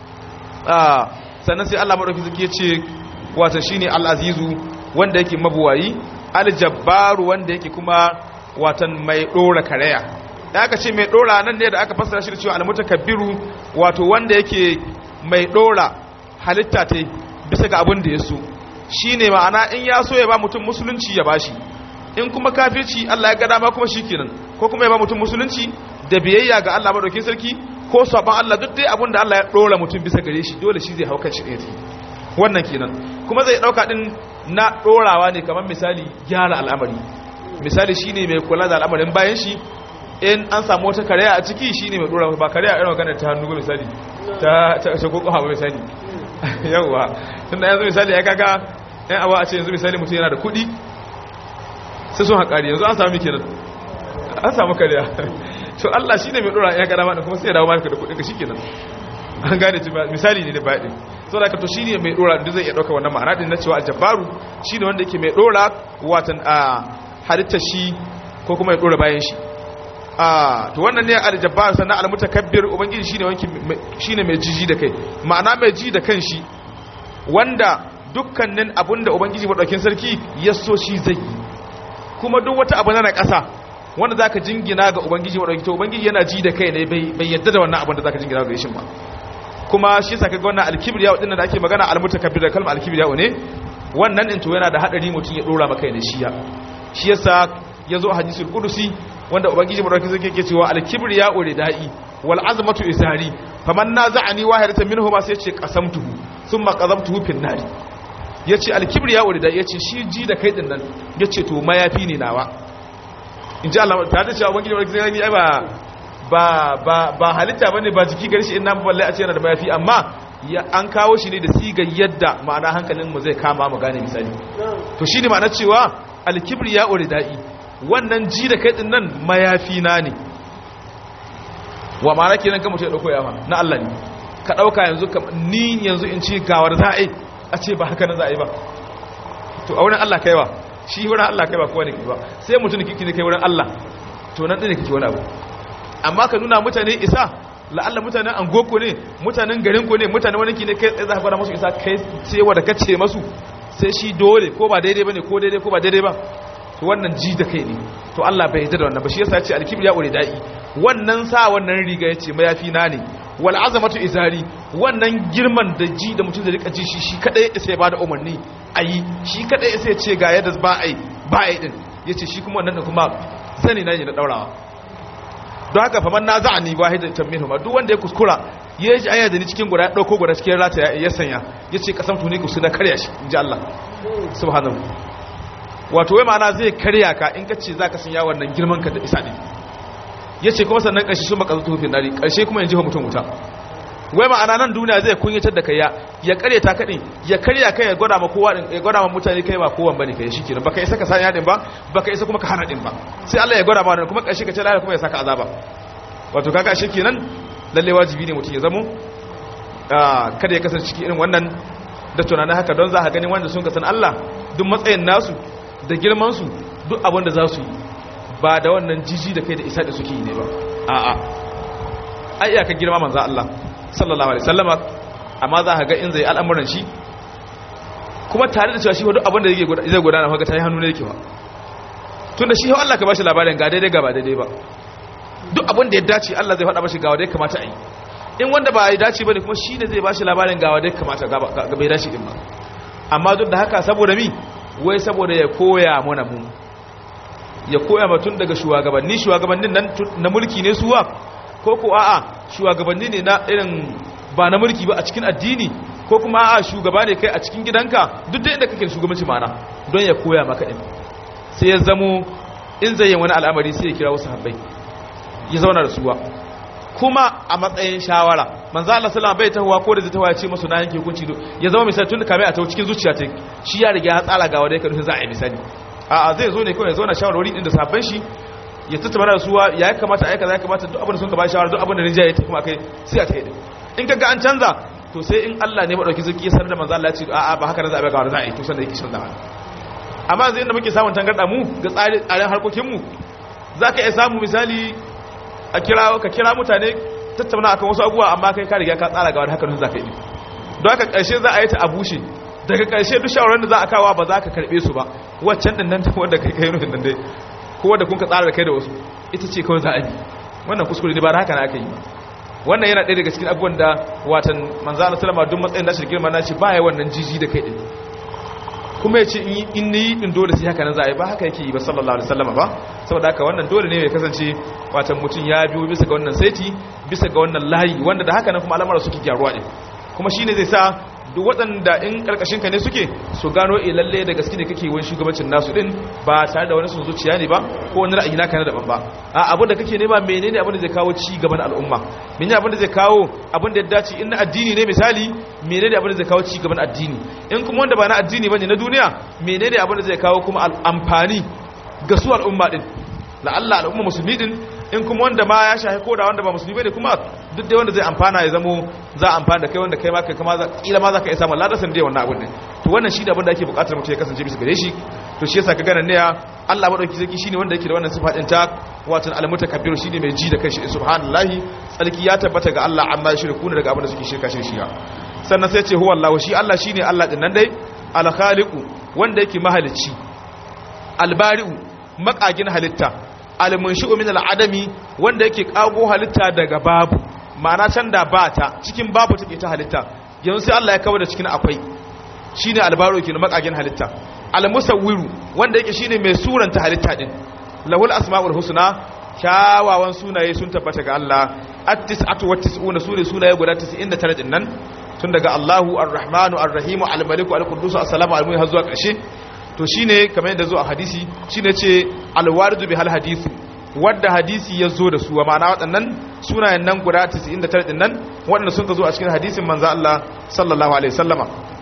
ah sannan sai Allah madaukin sarki ya ce watan shine al-azizu wanda yake mabuwayi al-jabbaru wanda yake kuma watan mai dora karaya da aka ce mai dora nan ne da aka fassara shi da cewa al-mutakabbiru wato wanda yake mai dora halitta ta bisa ga abin da ya so shine ma'ana in ya so ya ba mutum musulunci ya bashi in kuma kafirci Allah ya ga dama kuma shikenan ko kuma ya ba mutum musulunci da biyayya ga Allah madaukakin sarki ko saban Allah duk dai abin da Allah ya dora mutum bisa gare shi dole shi zai hauka shi ne wannan kenan kuma zai dauka din na dorawa ne kamar misali gyara al'amari misali shine mai kula da al'amarin bayan shi in an samu wata karya a ciki shine mai dorawa ba karya irin magana ta hannu misali ta ta ta koko hawa misali yawa tunda yanzu misali ya kaga ɗan awa a ce yanzu misali mutum yana da kuɗi sai sun haƙari yanzu an samu kenan an samu karya to Allah shine mai dora ya ga dama kuma sai ya dawo maka da kuɗin ka shikenan an gane misali ne da baɗin sau da ka to shine mai dora da zai iya ɗauka wannan ma'ana din na cewa aljabaru shine wanda yake mai dora watan a halitta shi ko kuma ya dora bayan shi a to wannan ne aljabar sannan almutakabbir ubangiji shine wanki shine mai jiji da kai ma'ana mai ji da kanshi wanda dukkanin abinda ubangiji madaukin sarki ya so shi zai yi kuma duk wata abu na ƙasa wanda zaka jingina ga ubangiji madaukin to ubangiji yana ji da kai ne bai yadda da wannan abin da zaka jingina ga shi ba kuma shi yasa kaga wannan alkibriya wadin da ake magana almutakabbir da kalmar alkibriya ne wannan in to yana da hadari mutum ya dora maka ne shiya shi yasa yazo a hadisul qudusi wanda ubangiji madaukakin sarki yake cewa al-kibriya uridai wal azmatu izari faman naza'ani wahidatan minhuma sai yace qasamtuhu thumma qadamtuhu fin nari yace al-kibriya uridai yace shi ji da kai din nan yace to mayafi ne nawa inji Allah ta da cewa ubangiji madaukakin sarki ai ba ba ba ba halitta bane ba jiki gari shi in nan balle a ce yana da mayafi amma an kawo shi ne da sigar yadda ma'ana hankalin mu zai kama mu gane misali to shine ma'ana cewa al-kibriya uridai wannan ji da kai din nan mayafi na ne wa ma'ana kenan kan mutum ya dauko yafa na Allah ne ka dauka yanzu ni yanzu in ci gawar za a yi a ce ba haka na za a yi ba to a wurin Allah kaiwa shi wurin Allah kaiwa kowa ne kai ba sai mutum kiki ne kai wurin Allah to nan ɗin ne kike wani abu amma ka nuna mutane isa la'alla mutanen angoko ne mutanen garin ko ne mutanen wani ki ne kai tsaye za ka fara masu isa kai sai wanda ka ce masu sai shi dole ko ba daidai ba ne ko daidai ko ba daidai ba to wannan ji da kai ne to Allah bai yarda da wannan ba shi yasa ya ce alkibir ya ure da'i wannan sa wannan riga yace mayafi na ne wal azamatu izari wannan girman da ji da mutum zai rika ji shi shi kadai sai ya bada umarni ayi shi kadai sai ya ce ga yadda ba ai ba ai din yace shi kuma wannan da kuma sani na ne na daurawa don haka faman na za'a ni wahidan tammin ma duk wanda ya kuskura ya ji aya da ni cikin guda ya dauko guda cikin rata ya sanya yace kasam tuni ku na karya shi inji Allah subhanahu wato wai ma'ana zai karya ka in ka ce za ka sanya wannan girman ka da isa ne ya ce kuma sannan ƙarshe sun baka zuta hufin nari ƙarshe kuma yin jiha mutum wuta wai ma'ana nan duniya zai kunyatar da kai ya karya ta kaɗin ya karya kai ya gwada ma kowa ya gwada ma mutane kai ba kowan bane kai shi kenan baka isa ka sanya din ba baka isa kuma ka hana din ba sai Allah ya gwada ma wannan kuma ƙarshe ka ce lafiya kuma ya saka azaba wato kaga shi kenan lalle wajibi ne mutum ya zamo kada ya kasance cikin irin wannan da tunanin haka don za ka gani wanda sun kasan Allah duk matsayin nasu da girmansu duk abin da za su yi ba da wannan jiji da kai da isa da suke yi ne ba a'a ai iyaka girma manzo Allah sallallahu alaihi wasallama amma za ka ga in zai al'amuran shi kuma tare da cewa shi duk abin da zai gudana kaga tayi hannu ne yake ba tunda shi Allah ka bashi labarin ga daidai ga ba daidai ba duk abin da ya dace Allah zai faɗa mashi ga wanda ya kamata a yi in wanda ba ya dace bane kuma shi ne zai bashi labarin ga wanda ya kamata ga bai dace din ba amma duk da haka saboda mi wai saboda ya koya mana mu ya koya matun daga shugabanni shugabannin nan na mulki ne suwa ko ko a'a shugabanni ne na irin ba na mulki ba a cikin addini ko kuma a'a shugaba ne kai a cikin gidanka duk da inda kake shugabanci mana don ya koya maka din sai ya zamo in zai yin wani al'amari sai ya kira wasu habbai ya zauna da suwa kuma a matsayin shawara manzo Allah sallallahu bai tahuwa ko da zai tahuwa ya ce musu na yanke hukunci ya zama misali tun da kame a tawo cikin zuciya ta shi ya riga ya tsara ga wanda ya karu za a yi misali a zai zo ne kawai ya zo na shawarwari din da sabban shi ya tattauna da suwa ya kamata a kaza ya kamata duk abin da sun ka ba shawara duk abin da rinjaye ta kuma kai sai a ta yi in ka ga an canza to sai in Allah ne madauki zaki ya sanar da manzo Allah ya ce a'a ba haka da za a ga wanda za a yi to sanda yake canza amma zai inda muke samun tangarda mu ga tsare tsaren harkokin mu zaka iya samu misali a kira ka kira mutane tattauna akan wasu abubuwa amma kai ka riga ka tsara ga wani haka nun zaka yi don haka karshe za a yi ta a bushe daga karshe duk shawarar da za a kawo ba za ka karbe su ba waccan din nan wanda kai kai nufin nan dai ko wanda kun ka tsara da kai da wasu ita ce kawai za a bi wannan kuskure ne ba da haka na aka yi ba wannan yana ɗaya daga cikin abubuwan da watan manzo Allah sallama duk matsayin da shi girma na ce ba ya wannan jiji da kai din kuma ya ce in ni din dole sai haka nan za a yi ba haka yake yi ba sallallahu alaihi wasallam ba saboda haka wannan dole ne ya kasance watan mutum ya biyo bisa ga wannan saiti bisa ga wannan layi wanda da haka nan kuma al'amura suke gyaruwa din kuma shine zai sa duk waɗanda in karkashin ka ne suke su gano eh lalle da gaske ne kake wani shugabancin nasu din ba tare da wani sun zuciya ne ba ko wani ra'ayi naka na daban ba a abin da kake nema menene abin da zai kawo ci gaban al'umma menene abin da zai kawo abin da ya dace in na addini ne misali menene abin da zai kawo ci gaban addini in kuma wanda ba na addini bane na duniya menene abin da zai kawo kuma amfani ga su al'umma din la'alla al'umma musulmi din in kuma wanda ma ya shahi ko da wanda ba musulmi bane kuma duk dai wanda zai amfana ya zamo za amfana da kai wanda kai ma kai kama kila ma za ka iya samun ladasan dai wannan abin ne to wannan shi da abin da ake bukatar mutum ya kasance bisa gare shi to shi yasa ka gana ne Allah madauki zaki shine wanda yake da wannan sifa din ta wato al-mutakabbir shine mai ji da kanshi subhanallahi tsarki ya tabbata ga Allah amma shirku ne daga abin da suke shirka shi shiya sannan sai ce huwa Allah shi Allah shine Allah din nan dai al-khaliqu wanda yake mahalicci al-bari'u makagin halitta al-munshi'u min al-adami wanda yake kago halitta daga babu ma'ana can da ba ta cikin babu take ta halitta yanzu sai Allah ya kawo da cikin akwai shine albaro kenan makagin halitta almusawwiru wanda yake shine mai suranta halitta din lahul asmaul husna kyawawan sunaye sun tabbata ga Allah at-tis'atu wat-tis'una sune sunaye guda 99 din nan tun daga Allahu ar-Rahmanu ar-Rahimu al-Maliku al-Quddus as-Salamu al-Mu'min har zuwa ƙarshe to shine kamar yadda zo a hadisi shine ce al-waridu bi hal hadithu wadda hadisi ya zo da su wa ma'ana waɗannan sunayen nan guda 99 din nan waɗanda sun zo a cikin hadisin manzo Allah sallallahu alaihi wasallama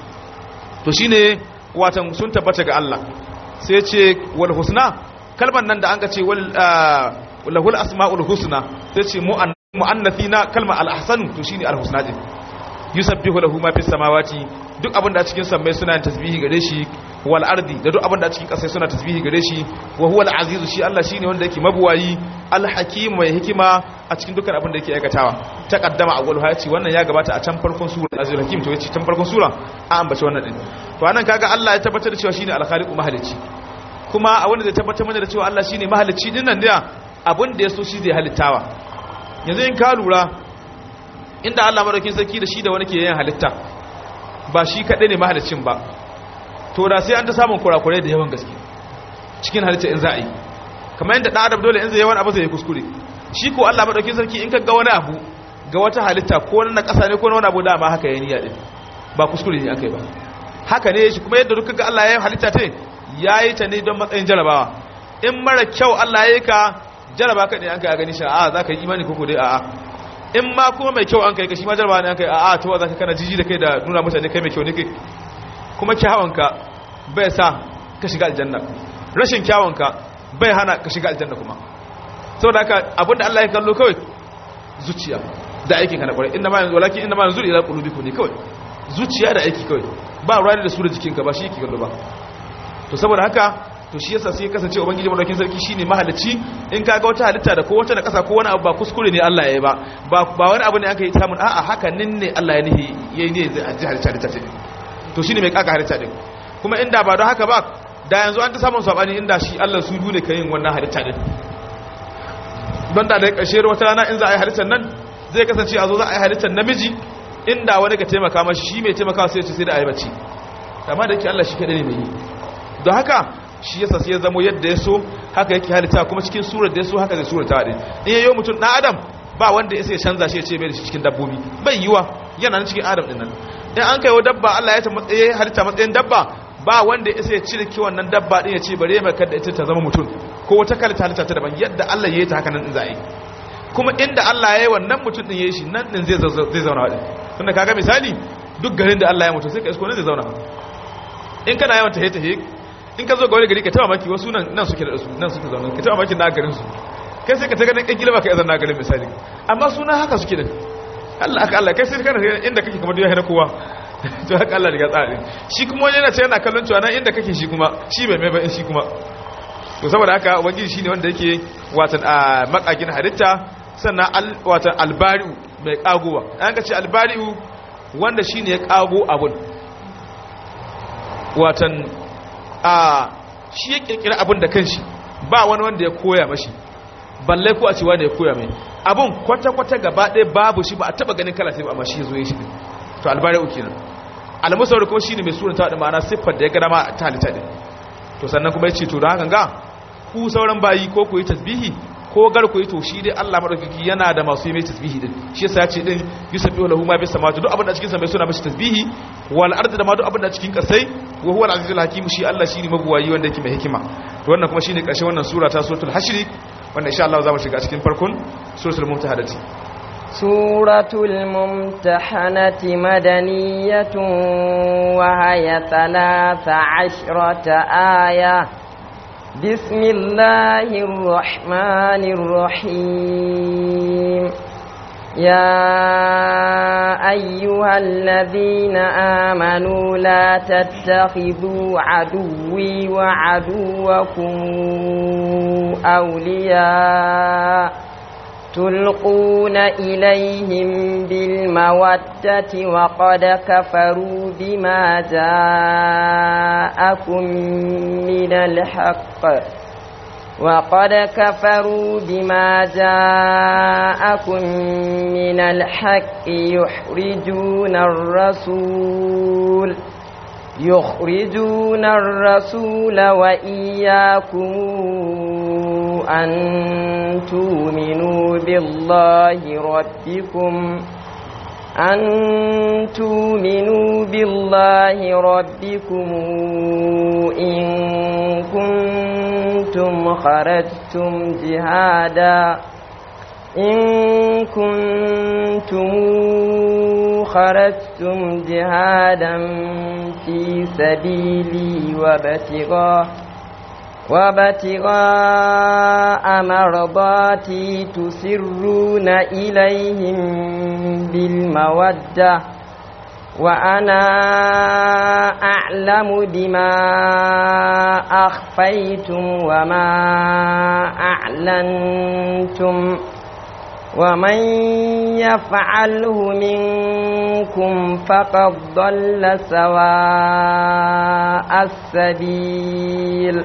to shine watan sun tabbata ga Allah sai ce wal husna kalman nan da an ka ce wal lahul asmaul husna sai ce mu'annathina kalma al ahsanu to shine al husna din yusabbihu lahu ma fis samawati duk abin da a cikin sammai suna tasbihi gare shi wal ardi da duk abin da a cikin ƙasai suna tasbihi gare shi wa huwa al aziz shi Allah shine wanda yake mabuwayi al hakim mai hikima a cikin dukkan abin da yake aikatawa taqaddama awwal hayati wannan ya gabata a can farkon sura azul hakim to yace can farkon sura a ambace wannan din to anan kaga Allah ya tabbatar da cewa shine al khaliqu mahalicci kuma a wanda zai tabbatar mana da cewa Allah shine mahalicci din nan da abin da ya so shi zai halittawa yanzu in ka lura inda Allah madaukin sarki da shi da wani ke yin halitta ba shi kaɗai ne mahalicin ba to da sai an ta samun kurakurai da yawan gaske cikin halitta in za a yi kamar yadda ɗan adam dole in zai yawan abu zai yi kuskure shi ko Allah madaukin sarki in ka ga wani abu ga wata halitta ko na ƙasa ne ko na wani abu da ma haka ya niyya din ba kuskure ne akai ba haka ne shi kuma yadda duka ga Allah ya yi halitta ta ya yi ta ne don matsayin jarabawa in mara kyau Allah ya yi ka jaraba ka ne an ka gani shi a za ka yi imani koko dai a'a in ma kuma mai kyau an kai ka shi ma jaraba ne an kai a'a to za ka kana jiji da kai da nuna mutane kai mai kyau ne kai kuma kyawunka bai sa ka shiga aljanna rashin kyawunka bai hana ka shiga aljanna kuma saboda haka abinda Allah ya kallo kawai zuciya da aikin ka na kwarai inda ma yanzu walakin inda ma yanzu ila qulubikum ne kawai zuciya da aiki kawai ba ruwa da su da jikinka ba shi yake kallo ba to saboda haka to shi yasa sai kasance ubangiji madaukakin sarki shine mahalicci in kaga wata halitta da ko wata na kasa ko wani abu ba kuskure ne Allah ya yi ba ba wani abu ne aka yi samun a'a haka nin ne Allah ya nihi yayi ne zai ji halitta halitta ce to shine mai kaka halitta din kuma inda ba don haka ba da yanzu an ta samun sabani inda shi Allah su dune kai yin wannan halitta din don da da ƙarshe wata rana in za a yi halittar nan zai kasance a zo za a yi halittar namiji inda wani ka taimaka mashi shi mai taimaka sai ya ce sai da a yi bacci amma da yake Allah shi kaɗai ne mai yi don haka shi yasa sai ya zamo yadda ya so haka yake halitta kuma cikin surar da ya so haka zai surar ta din in yayo mutum dan adam ba wanda ya sai canza shi ya ce bai da shi cikin dabbobi bai yiwa yana nan cikin adam din nan in an kaiwa dabba Allah ya ta matsaye halitta matsayin dabba ba wanda ya sai cire ki wannan dabba din ya ce bare mai kada ita ta zama mutum ko wata kalita halitta ta daban yadda Allah ya yi ta haka nan din za a yi kuma inda Allah ya yi wannan mutum din ya yi shi nan din zai zai zauna wadin tunda kaga misali duk garin da Allah ya mutu sai ka isko ne zai zauna in kana yawan tahe tahe in ka zo ga wani gari ka taba maki wasu nan nan suke da su nan suke zaune ka taba maki na garin su kai sai ka ta ganin kan gilma ka izan na garin misali amma suna haka suke din Allah aka Allah kai sai kana inda kake kamar duniya na kowa to haka Allah riga tsari shi kuma wani yana ce yana kallon cewa nan inda kake shi kuma shi bai mai ba shi kuma to saboda haka ubangiji shine wanda yake watan a makakin halitta sannan watan albari'u mai kagowa an ka ce albari'u wanda shine ya kago abun watan a shi ya kirkira abin da kanshi ba wani wanda ya koya mashi balle ko a ce wanda ya koya mai abin kwata-kwata gaba ɗaya babu shi ba a taɓa ganin kala sai ba amma shi ya zo ya shi to albari uku nan almusawar kuma shine mai surata da ma'ana siffar da ya gada ma ta halitta din to sannan kuma ya ce to da hakan ga ku sauran bayi ko ku yi tasbihi ko gar ku yi to shi dai Allah madaukaki yana da masu yi mai tasbihi din shi yasa ya ce din yusabbihu lahu ma bis samawati duk abin da cikin samai suna mashi tasbihi wal ardi da ma duk abin da cikin kasai wa huwa al-azizul hakim shi Allah shine mabuwayi wanda yake mai hikima to wannan kuma shine karshen wannan sura ta suratul hashr wanda insha Allah za mu shiga cikin farkon suratul mumtahanati suratul mumtahanati madaniyatun wa hiya 13 aya bismillahir rahmanir rahim يا أيها الذين آمنوا لا تتخذوا عدوي وعدوكم أولياء تلقون إليهم بالمودة وقد كفروا بما جاءكم من الحق وقد كفروا بما جاءكم من الحق يحرجون الرسول يخرجون الرسول وإياكم أن تؤمنوا بالله ربكم أن تؤمنوا بالله ربكم إن كنتم خرجتم جهادا إن كنتم خرجتم جهادا في سبيلي وابتغاء وابتغاء مرضاتي تسرون إليهم بالمودة وأنا أعلم بما أخفيتم وما أعلنتم ومن يفعله منكم فقد ضل سواء السبيل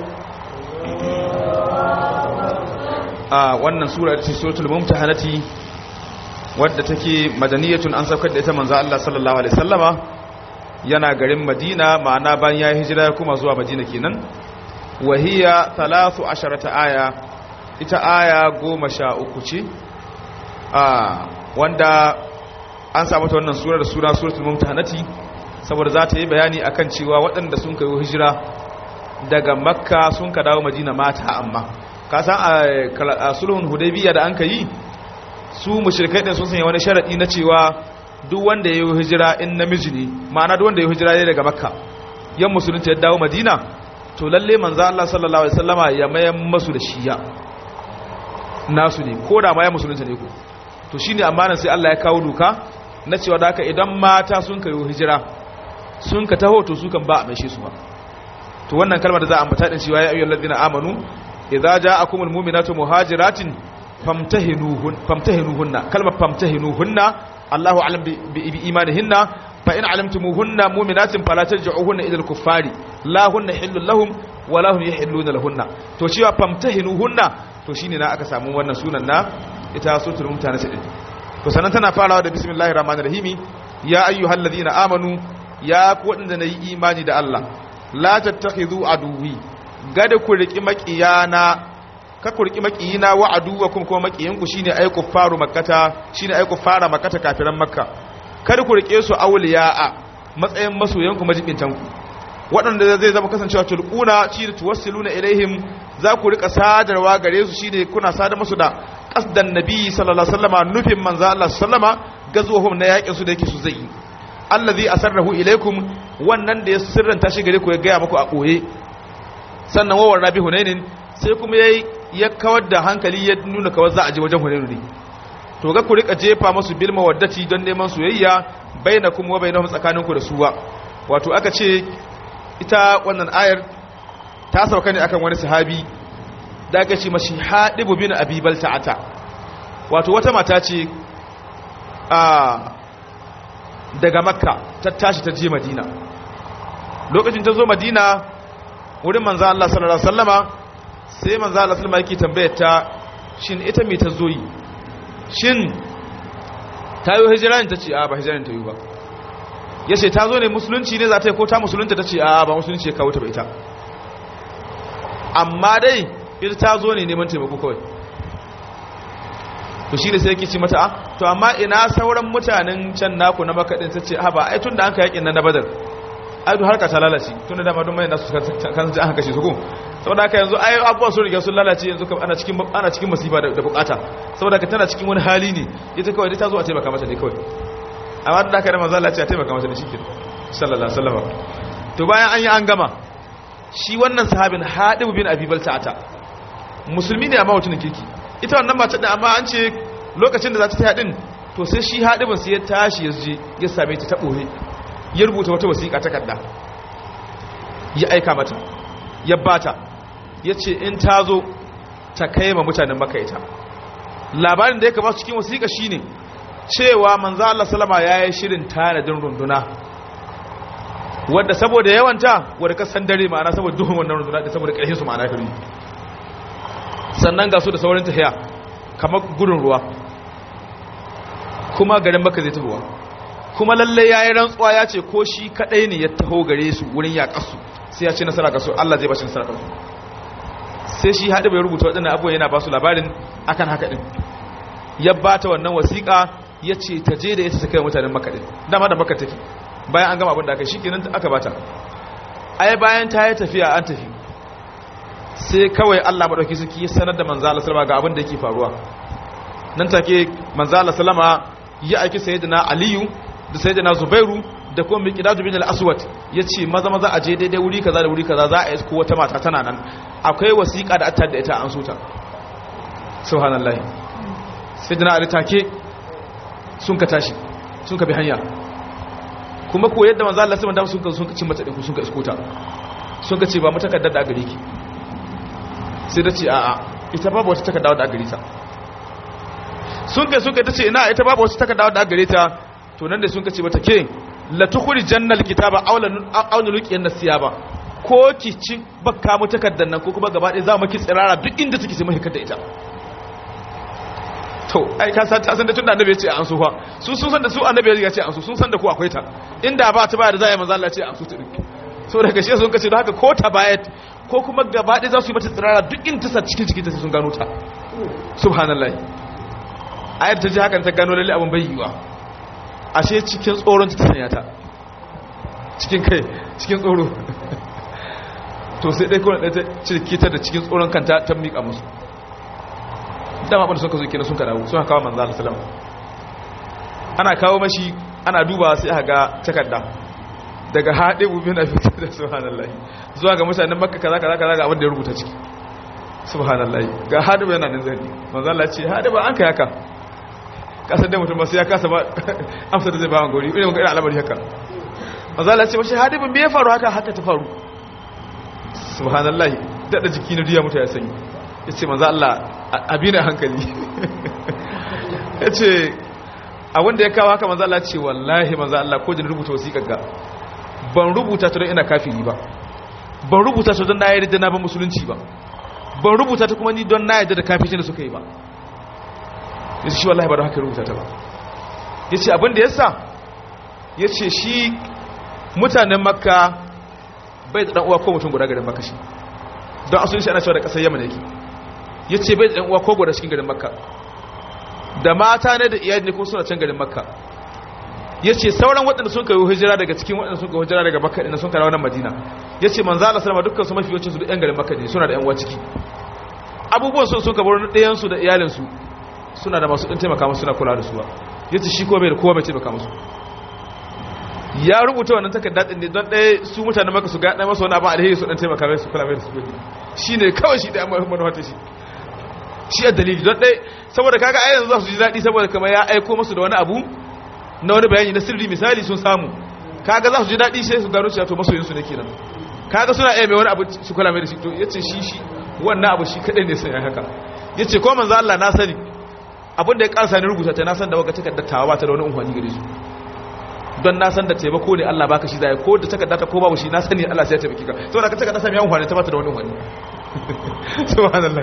a wannan sura ce suratul mumtahanati wadda take madaniyatun an saukar da ita manzo Allah sallallahu alaihi wasallama yana garin Madina ma'ana bayan ya hijira kuma zuwa Madina kenan wahiya 13 aya ita aya 13 ce a wanda an samu ta wannan sura da sura suratul mumtahanati saboda za ta yi bayani akan cewa waɗanda sun kai hijira daga makka sun ka dawo madina mata amma ka san a sulhun hudaybiya da an ka yi su mushrikai din sun sanya wani sharadi na cewa duk wanda ya yi hijira in namiji ne ma'ana duk wanda ya yi hijira ne daga makka yan musulunci ya dawo madina to lalle manzo Allah sallallahu alaihi wasallama ya mayan masu da shiya nasu ne ko da ma ya musulunci ne ko to shine amanan sai Allah ya kawo doka na cewa da haka idan mata sun kai hijira sun ka taho to su kan ba a maishe su ba to wannan kalmar da za a ambata din cewa ya ayyuhal ladina amanu idza ja'akumul mu'minatu muhajiratin famtahinuhun famtahinuhunna kalmar famtahinuhunna Allahu a'lam bi imanihinna fa in alimtumuhunna mu'minatin fala tarji'uhunna ila al-kuffari la hunna hillun lahum wa la hum yahilluna lahunna to cewa famtahinuhunna to shine na aka samu wannan sunan na ita suratul mumtana din to sanan tana farawa da bismillahir rahmanir rahim ya ayyuhal ladina amanu ya ku wadanda nayi imani da Allah la tattakhidhu aduwi gada ku riki makiyana ka ku riki makiyina wa aduwakum kuma makiyanku shine ay kuffaru makkata shine ay kuffara makkata kafiran makka kada ku rike su awliya'a matsayin masoyanku majibintanku waɗanda zai zama kasancewa tulquna shi da tuwassiluna ilaihim za ku rika sadarwa gare su shine kuna sadar musu da qasdan nabi sallallahu alaihi wasallama nufin manzo Allah sallama gazuwahum na yakin su da yake su zai yi allazi asarrahu ilaikum wannan da ya sirranta shi gare ku ya gaya muku a koye sannan wawar rabi hunainin sai kuma yayi ya kawar da hankali ya nuna kawar za a je wajen hunainu ne to ga ku rika jefa musu bil mawaddati don neman soyayya bainakum wa bainahum tsakaninku da suwa wato aka ce ita wannan ayar ta sauka ne akan wani sahabi da aka ce mashi haɗibu bin abibal ta'ata wato wata mata ce a daga makka ta tashi ta je madina lokacin ta zo madina wurin manzo Allah sallallahu alaihi wasallama sai manzo Allah sallama yake tambayar ta shin ita me ta zo yi shin ta yi hijira ne ta ce a ba hijira ne ta yi ba ya ce ta zo ne musulunci ne za ta yi ko ta musulunta ta ce a ba musulunci ya kawo ta ba ita amma dai ita ta zo ne neman taimako kawai to shi da sai yake ci mata a to amma ina sauran mutanen can naku na makaɗin ta ce ha ba ai tun da an ka yakin nan na badar ai duk harka ta lalace tun da dama don mai nasu kan ji an kashe su ko saboda haka yanzu ai abubuwa sun riga sun lalace yanzu ana cikin ana cikin masifa da bukata saboda haka tana cikin wani hali ne ita kawai dai ta zo a taimaka mata ne kawai amma da haka da manzo Allah ya ce a taimaka mata ne shikenan sallallahu alaihi wasallam to bayan an yi an gama shi wannan sahabin Hadib bin Abi Balta'ata musulmi ne amma mutumin kirki ita wannan mace da amma an ce lokacin da za ta ta hadin to sai shi Hadibin sai ya tashi ya je ya same ta ta boye ya rubuta wata wasiƙa takarda ya aika mata ya bata ya ce in ta zo ta kai ma mutanen maka ita labarin da ya kama cikin wasiƙa shine cewa manzo Allah salama ya yi shirin tanadin runduna wadda saboda yawanta wadda ka san dare ma'ana saboda duhun wannan runduna da saboda ƙarfin su ma'ana kari sannan ga su da saurin tafiya kamar gudun ruwa kuma garin maka zai tafiwa kuma lalle yayi rantsuwa ya ce ko shi kadai ne ya taho gare su wurin yaƙasu sai ya ce nasara ga su Allah zai ba shi nasara ga su sai shi haɗe bai rubuta waɗannan abubuwan yana ba su labarin akan haka ɗin ya ba ta wannan wasiƙa ya ce ta je da ya ta kai mutanen maka ɗin dama da maka tafi bayan an gama abin da aka shi kenan aka ba ta ai bayan ta yi tafiya an tafi sai kawai Allah maɗauki suke sanar da manzo Allah sallama ga abin da yake faruwa nan take manzo Allah sallama ya aiki sayyidina Aliyu da sayyidina Zubairu da kuma Miqdad bin al-Aswad yace maza maza a je daidai wuri kaza da wuri kaza za a isko wata mata tana nan akwai wasiƙa da attar da ita an suta subhanallahi sayyidina Ali take sun ka tashi sun ka bi hanya kuma ko yadda manzo Allah sallallahu alaihi wasallam sun ka cin mata din sun ka isko ta sun ka ce ba mu takaddar da gare ki sai da ce a'a ita babu wata takarda da gare ta sun kai sun kai ta ce ina ita babu wata takarda da gare ta to nan da sun ka ce mata ke la tukhri jannal kitaba aw la aw nulqiyan nasiyaba ko ki ci bakka mu takardar nan ko kuma gaba ɗaya za mu ki tsirara duk inda take sai mu hikar da ita to ai ka san ta san da tunda annabi ya ce an su fa su sun san da su annabi ya ce an su sun san da ku akwai ta inda ba ta ba da za a yi manzo Allah ya ce an su ta din so daga shi sun kace don haka ko ta bayat ko kuma gaba ɗaya za su yi mata tsirara duk in tasa cikin cikin ta sun gano ta subhanallah ayar ta ji hakan ta gano lalle abin bai yiwa ashe cikin tsoron ta sanya ta cikin kai cikin tsoro to sai dai kawai ɗaya ta cirki ta da cikin tsoron kanta ta miƙa musu dama abin da suka zo kenan sun ka dawo suna kawo manzo Allah sallallahu ana kawo mashi ana duba sai aka ga takarda daga haɗe bubin a fitar da subhanallahi zuwa ga mutanen makka kaza kaza kaza ga abin da ya rubuta ciki subhanallahi ga haɗe yana nan zai manzo Allah ce haɗe ba an kai haka kasar da mutum ba sai ya kasa ba amsa da zai ba gori irin ga al'amari haka manzo Allah ce mashi haɗe me ya faru haka haka ta faru subhanallahi dada jiki na diya mutu ya sanyi yace manzo Allah abi na hankali yace a wanda ya kawo haka manzo Allah ce wallahi manzo Allah ko jin rubuta wasiƙar ga ban rubuta ta don ina kafiri ba ban rubuta ta don na yarda na ba musulunci ba ban rubuta ta kuma ni don na yarda da kafirci da suka yi ba yace shi wallahi ba don haka rubuta ta ba yace abin da yasa yace shi mutanen makka bai da dan uwa ko mutum guda garin makka shi don asulin shi ana cewa da kasar yaman yake yace bai da dan uwa ko guda cikin garin makka da mata ne da iyali ne ko suna can garin makka ya ce sauran waɗanda sun kayo hijira daga cikin waɗanda sun kayo hijira daga makka ɗin sun kawo wannan madina ya ce manzo Allah sallama dukkan su mafi yawancin su da ƴan garin makka ne suna da ƴan uwa ciki abubuwan sun sun kabar ɗayan su da iyalin su suna da masu ɗin taimaka musu suna kula da su ba ya ce shi ko bai da kowa mai taimaka musu ya rubuta wannan takarda ɗin ne don ɗaya su mutanen makka su ga ɗaya masa wani abin alheri su ɗan taimaka mai su kula mai da su shi ne kawai shi da amma manuwa shi shi a dalili don ɗaya saboda kaga ai yanzu za su ji daɗi saboda kamar ya aiko musu da wani abu na wani bayani na sirri misali sun samu kaga za su ji daɗi sai su gano cewa to masoyinsu ne kenan kaga suna iya mai wani abu su kula mai da shi to yace shi shi wannan abu shi kadai ne sai haka yace ko manzo Allah na sani abin da ya karsa ni rubuta ta na san da waka takardar tawa ba ta da wani umfani gare su don na san da taimako ne Allah baka shi zai ko da takarda ta ko babu shi na sani Allah sai ya taimake ka saboda ka takarda sami umfani ta ba ta da wani umfani subhanallah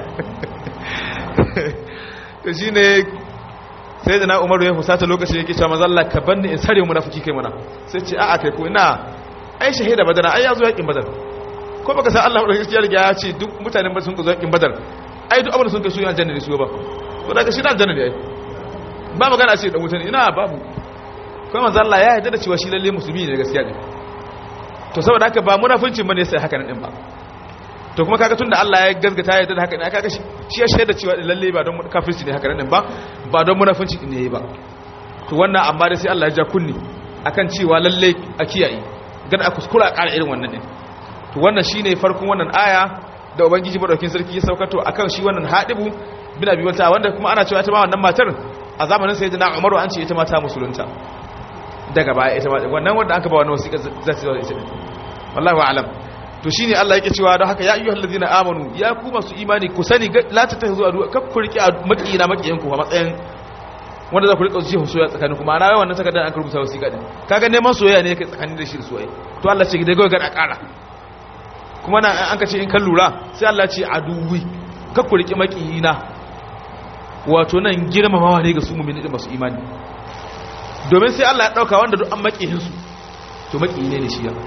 to shine sai da na umaru ya fusata lokacin yake cewa manzo Allah ka banni in sare munafiki kai mana sai ce a'a kai ko ina ai shahida badar ai yazo yakin badar ko baka san Allah madaukakin ya riga ya ce duk mutanen sun ka zo yakin badar ai duk abin da sun kai su yan janna ne su ba to daga shi dan janna ne ai ba magana ce da mutane ina babu ko manzo Allah ya yarda da cewa shi lalle musulmi ne gaskiya ne to saboda haka ba munafincin bane sai haka nan din ba to kuma kaga tunda Allah ya gaskata ya da haka ne kaga shi ya shaida cewa lalle ba don kafirci ne haka nan ba ba don munafinci ne ba to wannan amma dai sai Allah ya ja kunni akan cewa lalle a kiyaye gada a kuskura a ƙara irin wannan din to wannan shine farkon wannan aya da ubangiji madaukakin sarki ya saukato akan shi wannan hadibu bin abi wata wanda kuma ana cewa ita ma wannan matar a zamanin sayyidina Umaru an ce ita ma ta musulunta daga baya ita ma wannan wanda aka ba wannan wasiƙa za ta zo ita wallahi a'lam to shine Allah yake cewa don haka ya ayyuhal ladina amanu ya ku masu imani ku sani la ta tazu adu kaf ku riki makiyina makiyan ku a matsayin wanda za ku rika jihu soyayya tsakanin ku ma'ana wannan takardar an rubuta wasiƙa din kaga neman soyayya ne kai tsakanin da shi da soyayya to Allah ce dai ga ga ƙara kuma nan an ka ce in kan lura sai Allah ce aduwi kaf ku riki makiyina wato nan girmamawa ne ga su mu'mini da masu imani domin sai Allah ya dauka wanda duk an makihin su to makiyi ne ne shi ya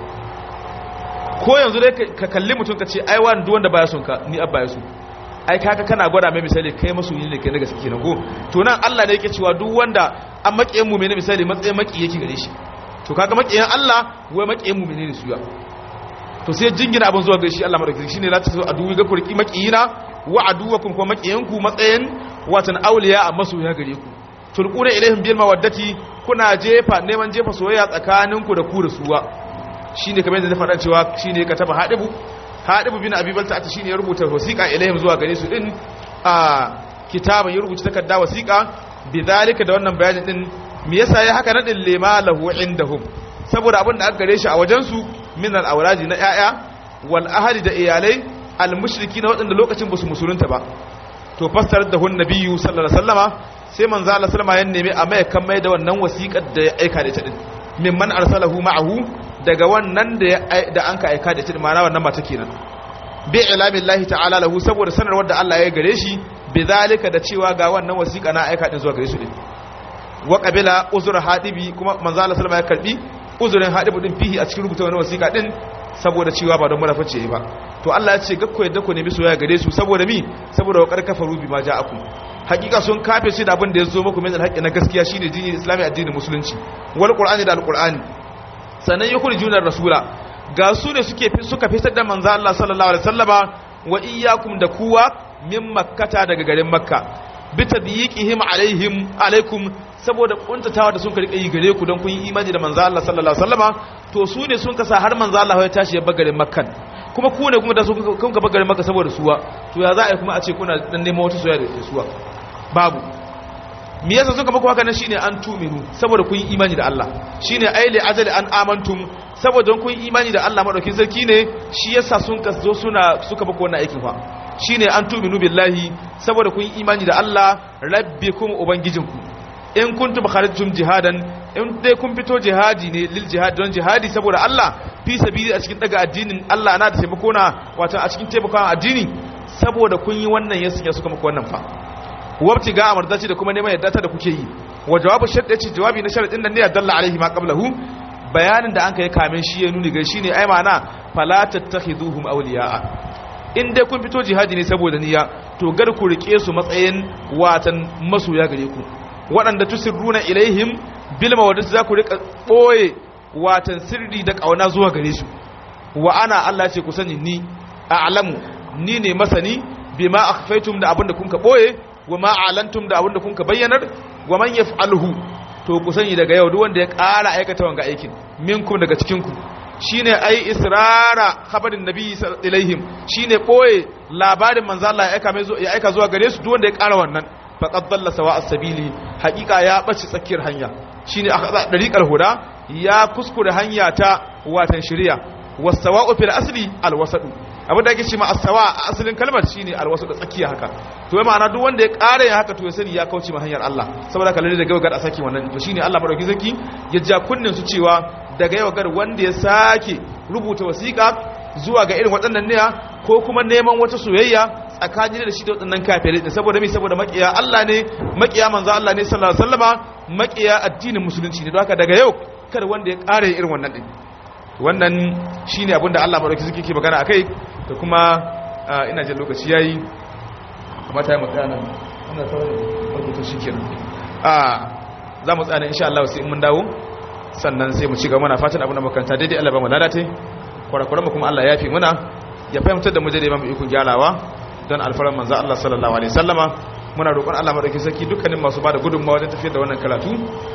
ko yanzu dai ka kalli mutum ka ce ai wani duk wanda baya son ka ni abba ya so ai kaga kana gwada mai misali kai masoyi ne kai na gaske kenan ko to nan Allah ne yake cewa duk wanda an makiyin mu ne misali matsayin maki yake gare shi to kaga makiyin Allah wai makiyin mu ne su ya to sai jingina abin zuwa gare shi Allah madaukaki shine la tasu aduwi ga kurki makiyina wa aduwakum kuma makiyanku matsayin watan auliya a masoya gare ku tulquna ilaihim bil mawaddati kuna jefa neman jefa soyayya tsakaninku da ku da suwa shine kamar yadda na faɗa cewa shine ka taba hadibu hadibu bin abi balta ata shine ya rubuta wasiqa ilaihim zuwa gare su din a kitaban ya rubuta takarda wasiqa bidalika da wannan bayanin din me yasa ya haka nadin lima lahu indahum saboda abin da aka gare shi a wajen su min al awraji na yaya wal ahli da iyalai al mushriki na waɗanda lokacin ba su musulunta ba to fassarar da hun nabiyyu sallallahu alaihi wasallama sai manzo Allah sallama ya nemi a mai kan mai da wannan wasiƙar da ya aika da ita din mimman arsalahu ma'ahu daga wannan da da an ka aika da ita ma'ana wannan mata kenan bi ilamillahi ta'ala lahu saboda sanarwar da Allah ya gare shi bi zalika da cewa ga wannan wasiƙa na aika din zuwa gare su din wa qabila uzur hadibi kuma manzo Allah sallama ya karbi uzurin hadibu din fihi a cikin rubuta wannan wasiƙa din saboda cewa ba don munafici ba to Allah ya ce gakko yadda ku nemi soyayya gare su saboda mi saboda wa karkafaru bi ma ja'akum hakika sun kafe shi da abin da ya zo muku min alhaqi na gaskiya shine dinin islami addinin musulunci wal qur'ani da alqur'ani sannan yukhrijuna rasula ga su ne suke suka fitar da manzo Allah sallallahu alaihi wasallama wa iyyakum da kuwa min makkata daga garin makka bi tadyiqihim alaihim alaikum saboda kuntatawa da sun ka rika yi gare ku don kun yi imani da manzo Allah sallallahu alaihi wasallama to su ne sun kasa har manzo Allah ya tashi ya bagarin makkan kuma ku ne kuma da su kun ka bagarin makka saboda suwa to ya za a yi kuma a ce kuna dan neman wata soyayya da suwa babu me yasa suka muku haka nan shine an tuminu saboda kun yi imani da Allah shine aili ajali an amantum saboda kun yi imani da Allah madaukin sarki ne shi yasa sun ka zo suna suka muku wannan aikin fa shine an tuminu billahi saboda kun yi imani da Allah rabbikum ubangijinku in kuntum kharajtum jihadan in dai kun fito jihadi ne lil jihad don jihadi saboda Allah fi sabili a cikin daga addinin Allah na da taimako na wato a cikin taimakon addini saboda kun yi wannan yasin ya suka muku wannan fa wabti ga amardaci da kuma neman yadda ta da kuke yi wa jawabu shadda ce jawabi na sharadin nan ne ya dalla alaihi ma qablahu bayanin da an kai kamin shi ya nuni ga shine ai ma'ana fala tattakhiduhum awliya'a in dai kun fito jihadi ne saboda niyya to gar ku rike su matsayin watan masoya gare ku waɗanda tusirruna ilaihim bil mawaddati za ku rika boye watan sirri da kauna zuwa gare su wa ana Allah ce ku sani ni a'lamu ni ne masani bima akhfaytum da abinda kun ka boye wa ma alantum da abinda kun ka bayyanar wa man yaf'alhu to ku sani daga yau duk wanda ya ƙara aikata wanga aikin minkum daga cikin ku shine ai israra khabarin nabi ilaihim shine boye labarin manzo Allah ya aika mai ya aika zuwa gare su duk wanda ya ƙara wannan faqad dalla sawa as-sabili haqiqa ya bace tsakiyar hanya shine aka dariqal huda ya kuskure hanya ta watan shari'a was-sawa'u fil asli al-wasadu abin da ake ce ma as-sawa a asalin kalmar shine al-wasadu tsakiya haka to ma'ana duk wanda ya ƙara ya haka to ya sani ya kauce ma hanyar Allah saboda kallon da gaba a saki wannan to shine Allah madauki zaki ya ja kunnin su cewa daga yau gar wanda ya sake rubuta wasiƙa zuwa ga irin waɗannan ne ko kuma neman wata soyayya tsakanin da shi da waɗannan kafirai ne saboda me saboda makiya Allah ne makiya manzo Allah ne sallallahu alaihi wasallama makiya addinin musulunci ne don haka daga yau kada wanda ya ƙara irin wannan din wannan shine abin da Allah madauki zaki ke magana akai da kuma ina jin lokaci yayi mata ya magana ina sauran wato shikenan a za mu tsaya insha Allah sai mun dawo sannan sai mu ci gaba muna fatan abin da makaranta daidai Allah ba mu ladate kwarakwaran mu kuma Allah ya fi muna ya fahimtar da mu daidai ba mu ikon gyarawa don alfaran manzo Allah sallallahu alaihi wasallama muna roƙon Allah madaukakin sarki dukkanin masu bada gudunmawa wajen tafiyar da wannan karatu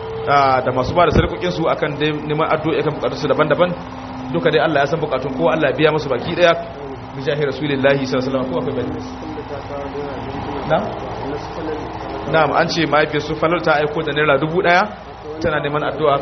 da masu bada sarkokin su akan dai neman addu'a kan bukatun su daban-daban duka dai Allah ya san bukatun kowa Allah ya biya musu baki daya bi jahi rasulillahi sallallahu alaihi wasallam ko akwai bani na'am na'am an ce mahaifiyar su falar ta aiko da naira dubu daya tana neman addu'a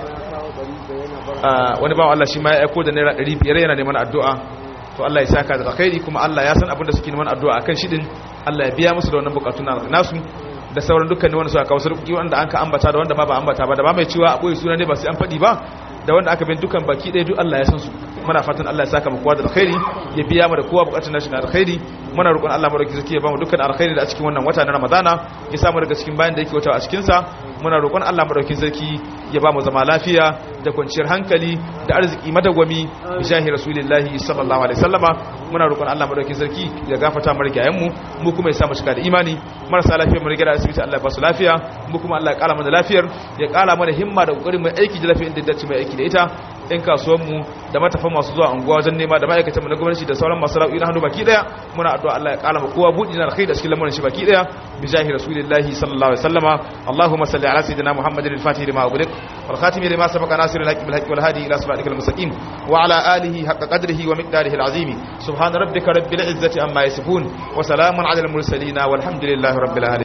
wani bawan Allah shi ma ya aiko da naira ɗari biyar yana neman addu'a to Allah ya saka da alkhairi kuma Allah ya san abin da suke neman addu'a akan shi din Allah ya biya musu da wannan bukatun nasu da sauran dukkanin wanda suka kawo sarki wanda an ka ambata da wanda ba ba ambata ba da ba mai cewa a boye suna ne ba sai an faɗi ba da wanda aka bin dukkan baki ɗaya duk Allah ya san su muna fatan Allah ya saka mu kowa da alkhairi ya biya mu da kowa bukatun nashi na alkhairi muna roƙon Allah madaukakin sarki ya ba mu dukkan alkhairi da a cikin wannan wata na Ramadana ya samu daga cikin bayan da yake wata a cikin sa muna roƙon Allah madaukakin sarki ya ba mu zama lafiya da kwanciyar hankali da arziki madawwami bi jahi rasulillahi sallallahu alaihi wasallama muna roƙon Allah madaukakin sarki ya gafarta mu rigayen mu mu kuma ya sa mu cika da imani marasa lafiya mu riga da asibiti Allah ya ba su lafiya mu kuma Allah ya kara mana lafiyar ya kara mana himma da kokarin mai aiki da lafiyar da dace mai aiki da ita ɗan kasuwanmu da matafan masu zuwa unguwa wajen nema da ma'aikatan mu na gwamnati da sauran masu ra'ayi na hannu baki daya muna addu'a Allah ya kala mu kowa buɗi na alkhairi da cikin lamarin shi baki daya bi jahi rasulillahi sallallahu alaihi wasallama Allahumma salli ala sayyidina Muhammadin al-fatih lima ughliq wal khatim lima sabaqa nasir al-haqq bil haqq wal hadi ila siratikal mustaqim wa ala alihi haqqa qadrihi wa miqdarihi al-azim subhana rabbika rabbil izzati amma yasifun wa salamun ala al-mursalin walhamdulillahi rabbil alamin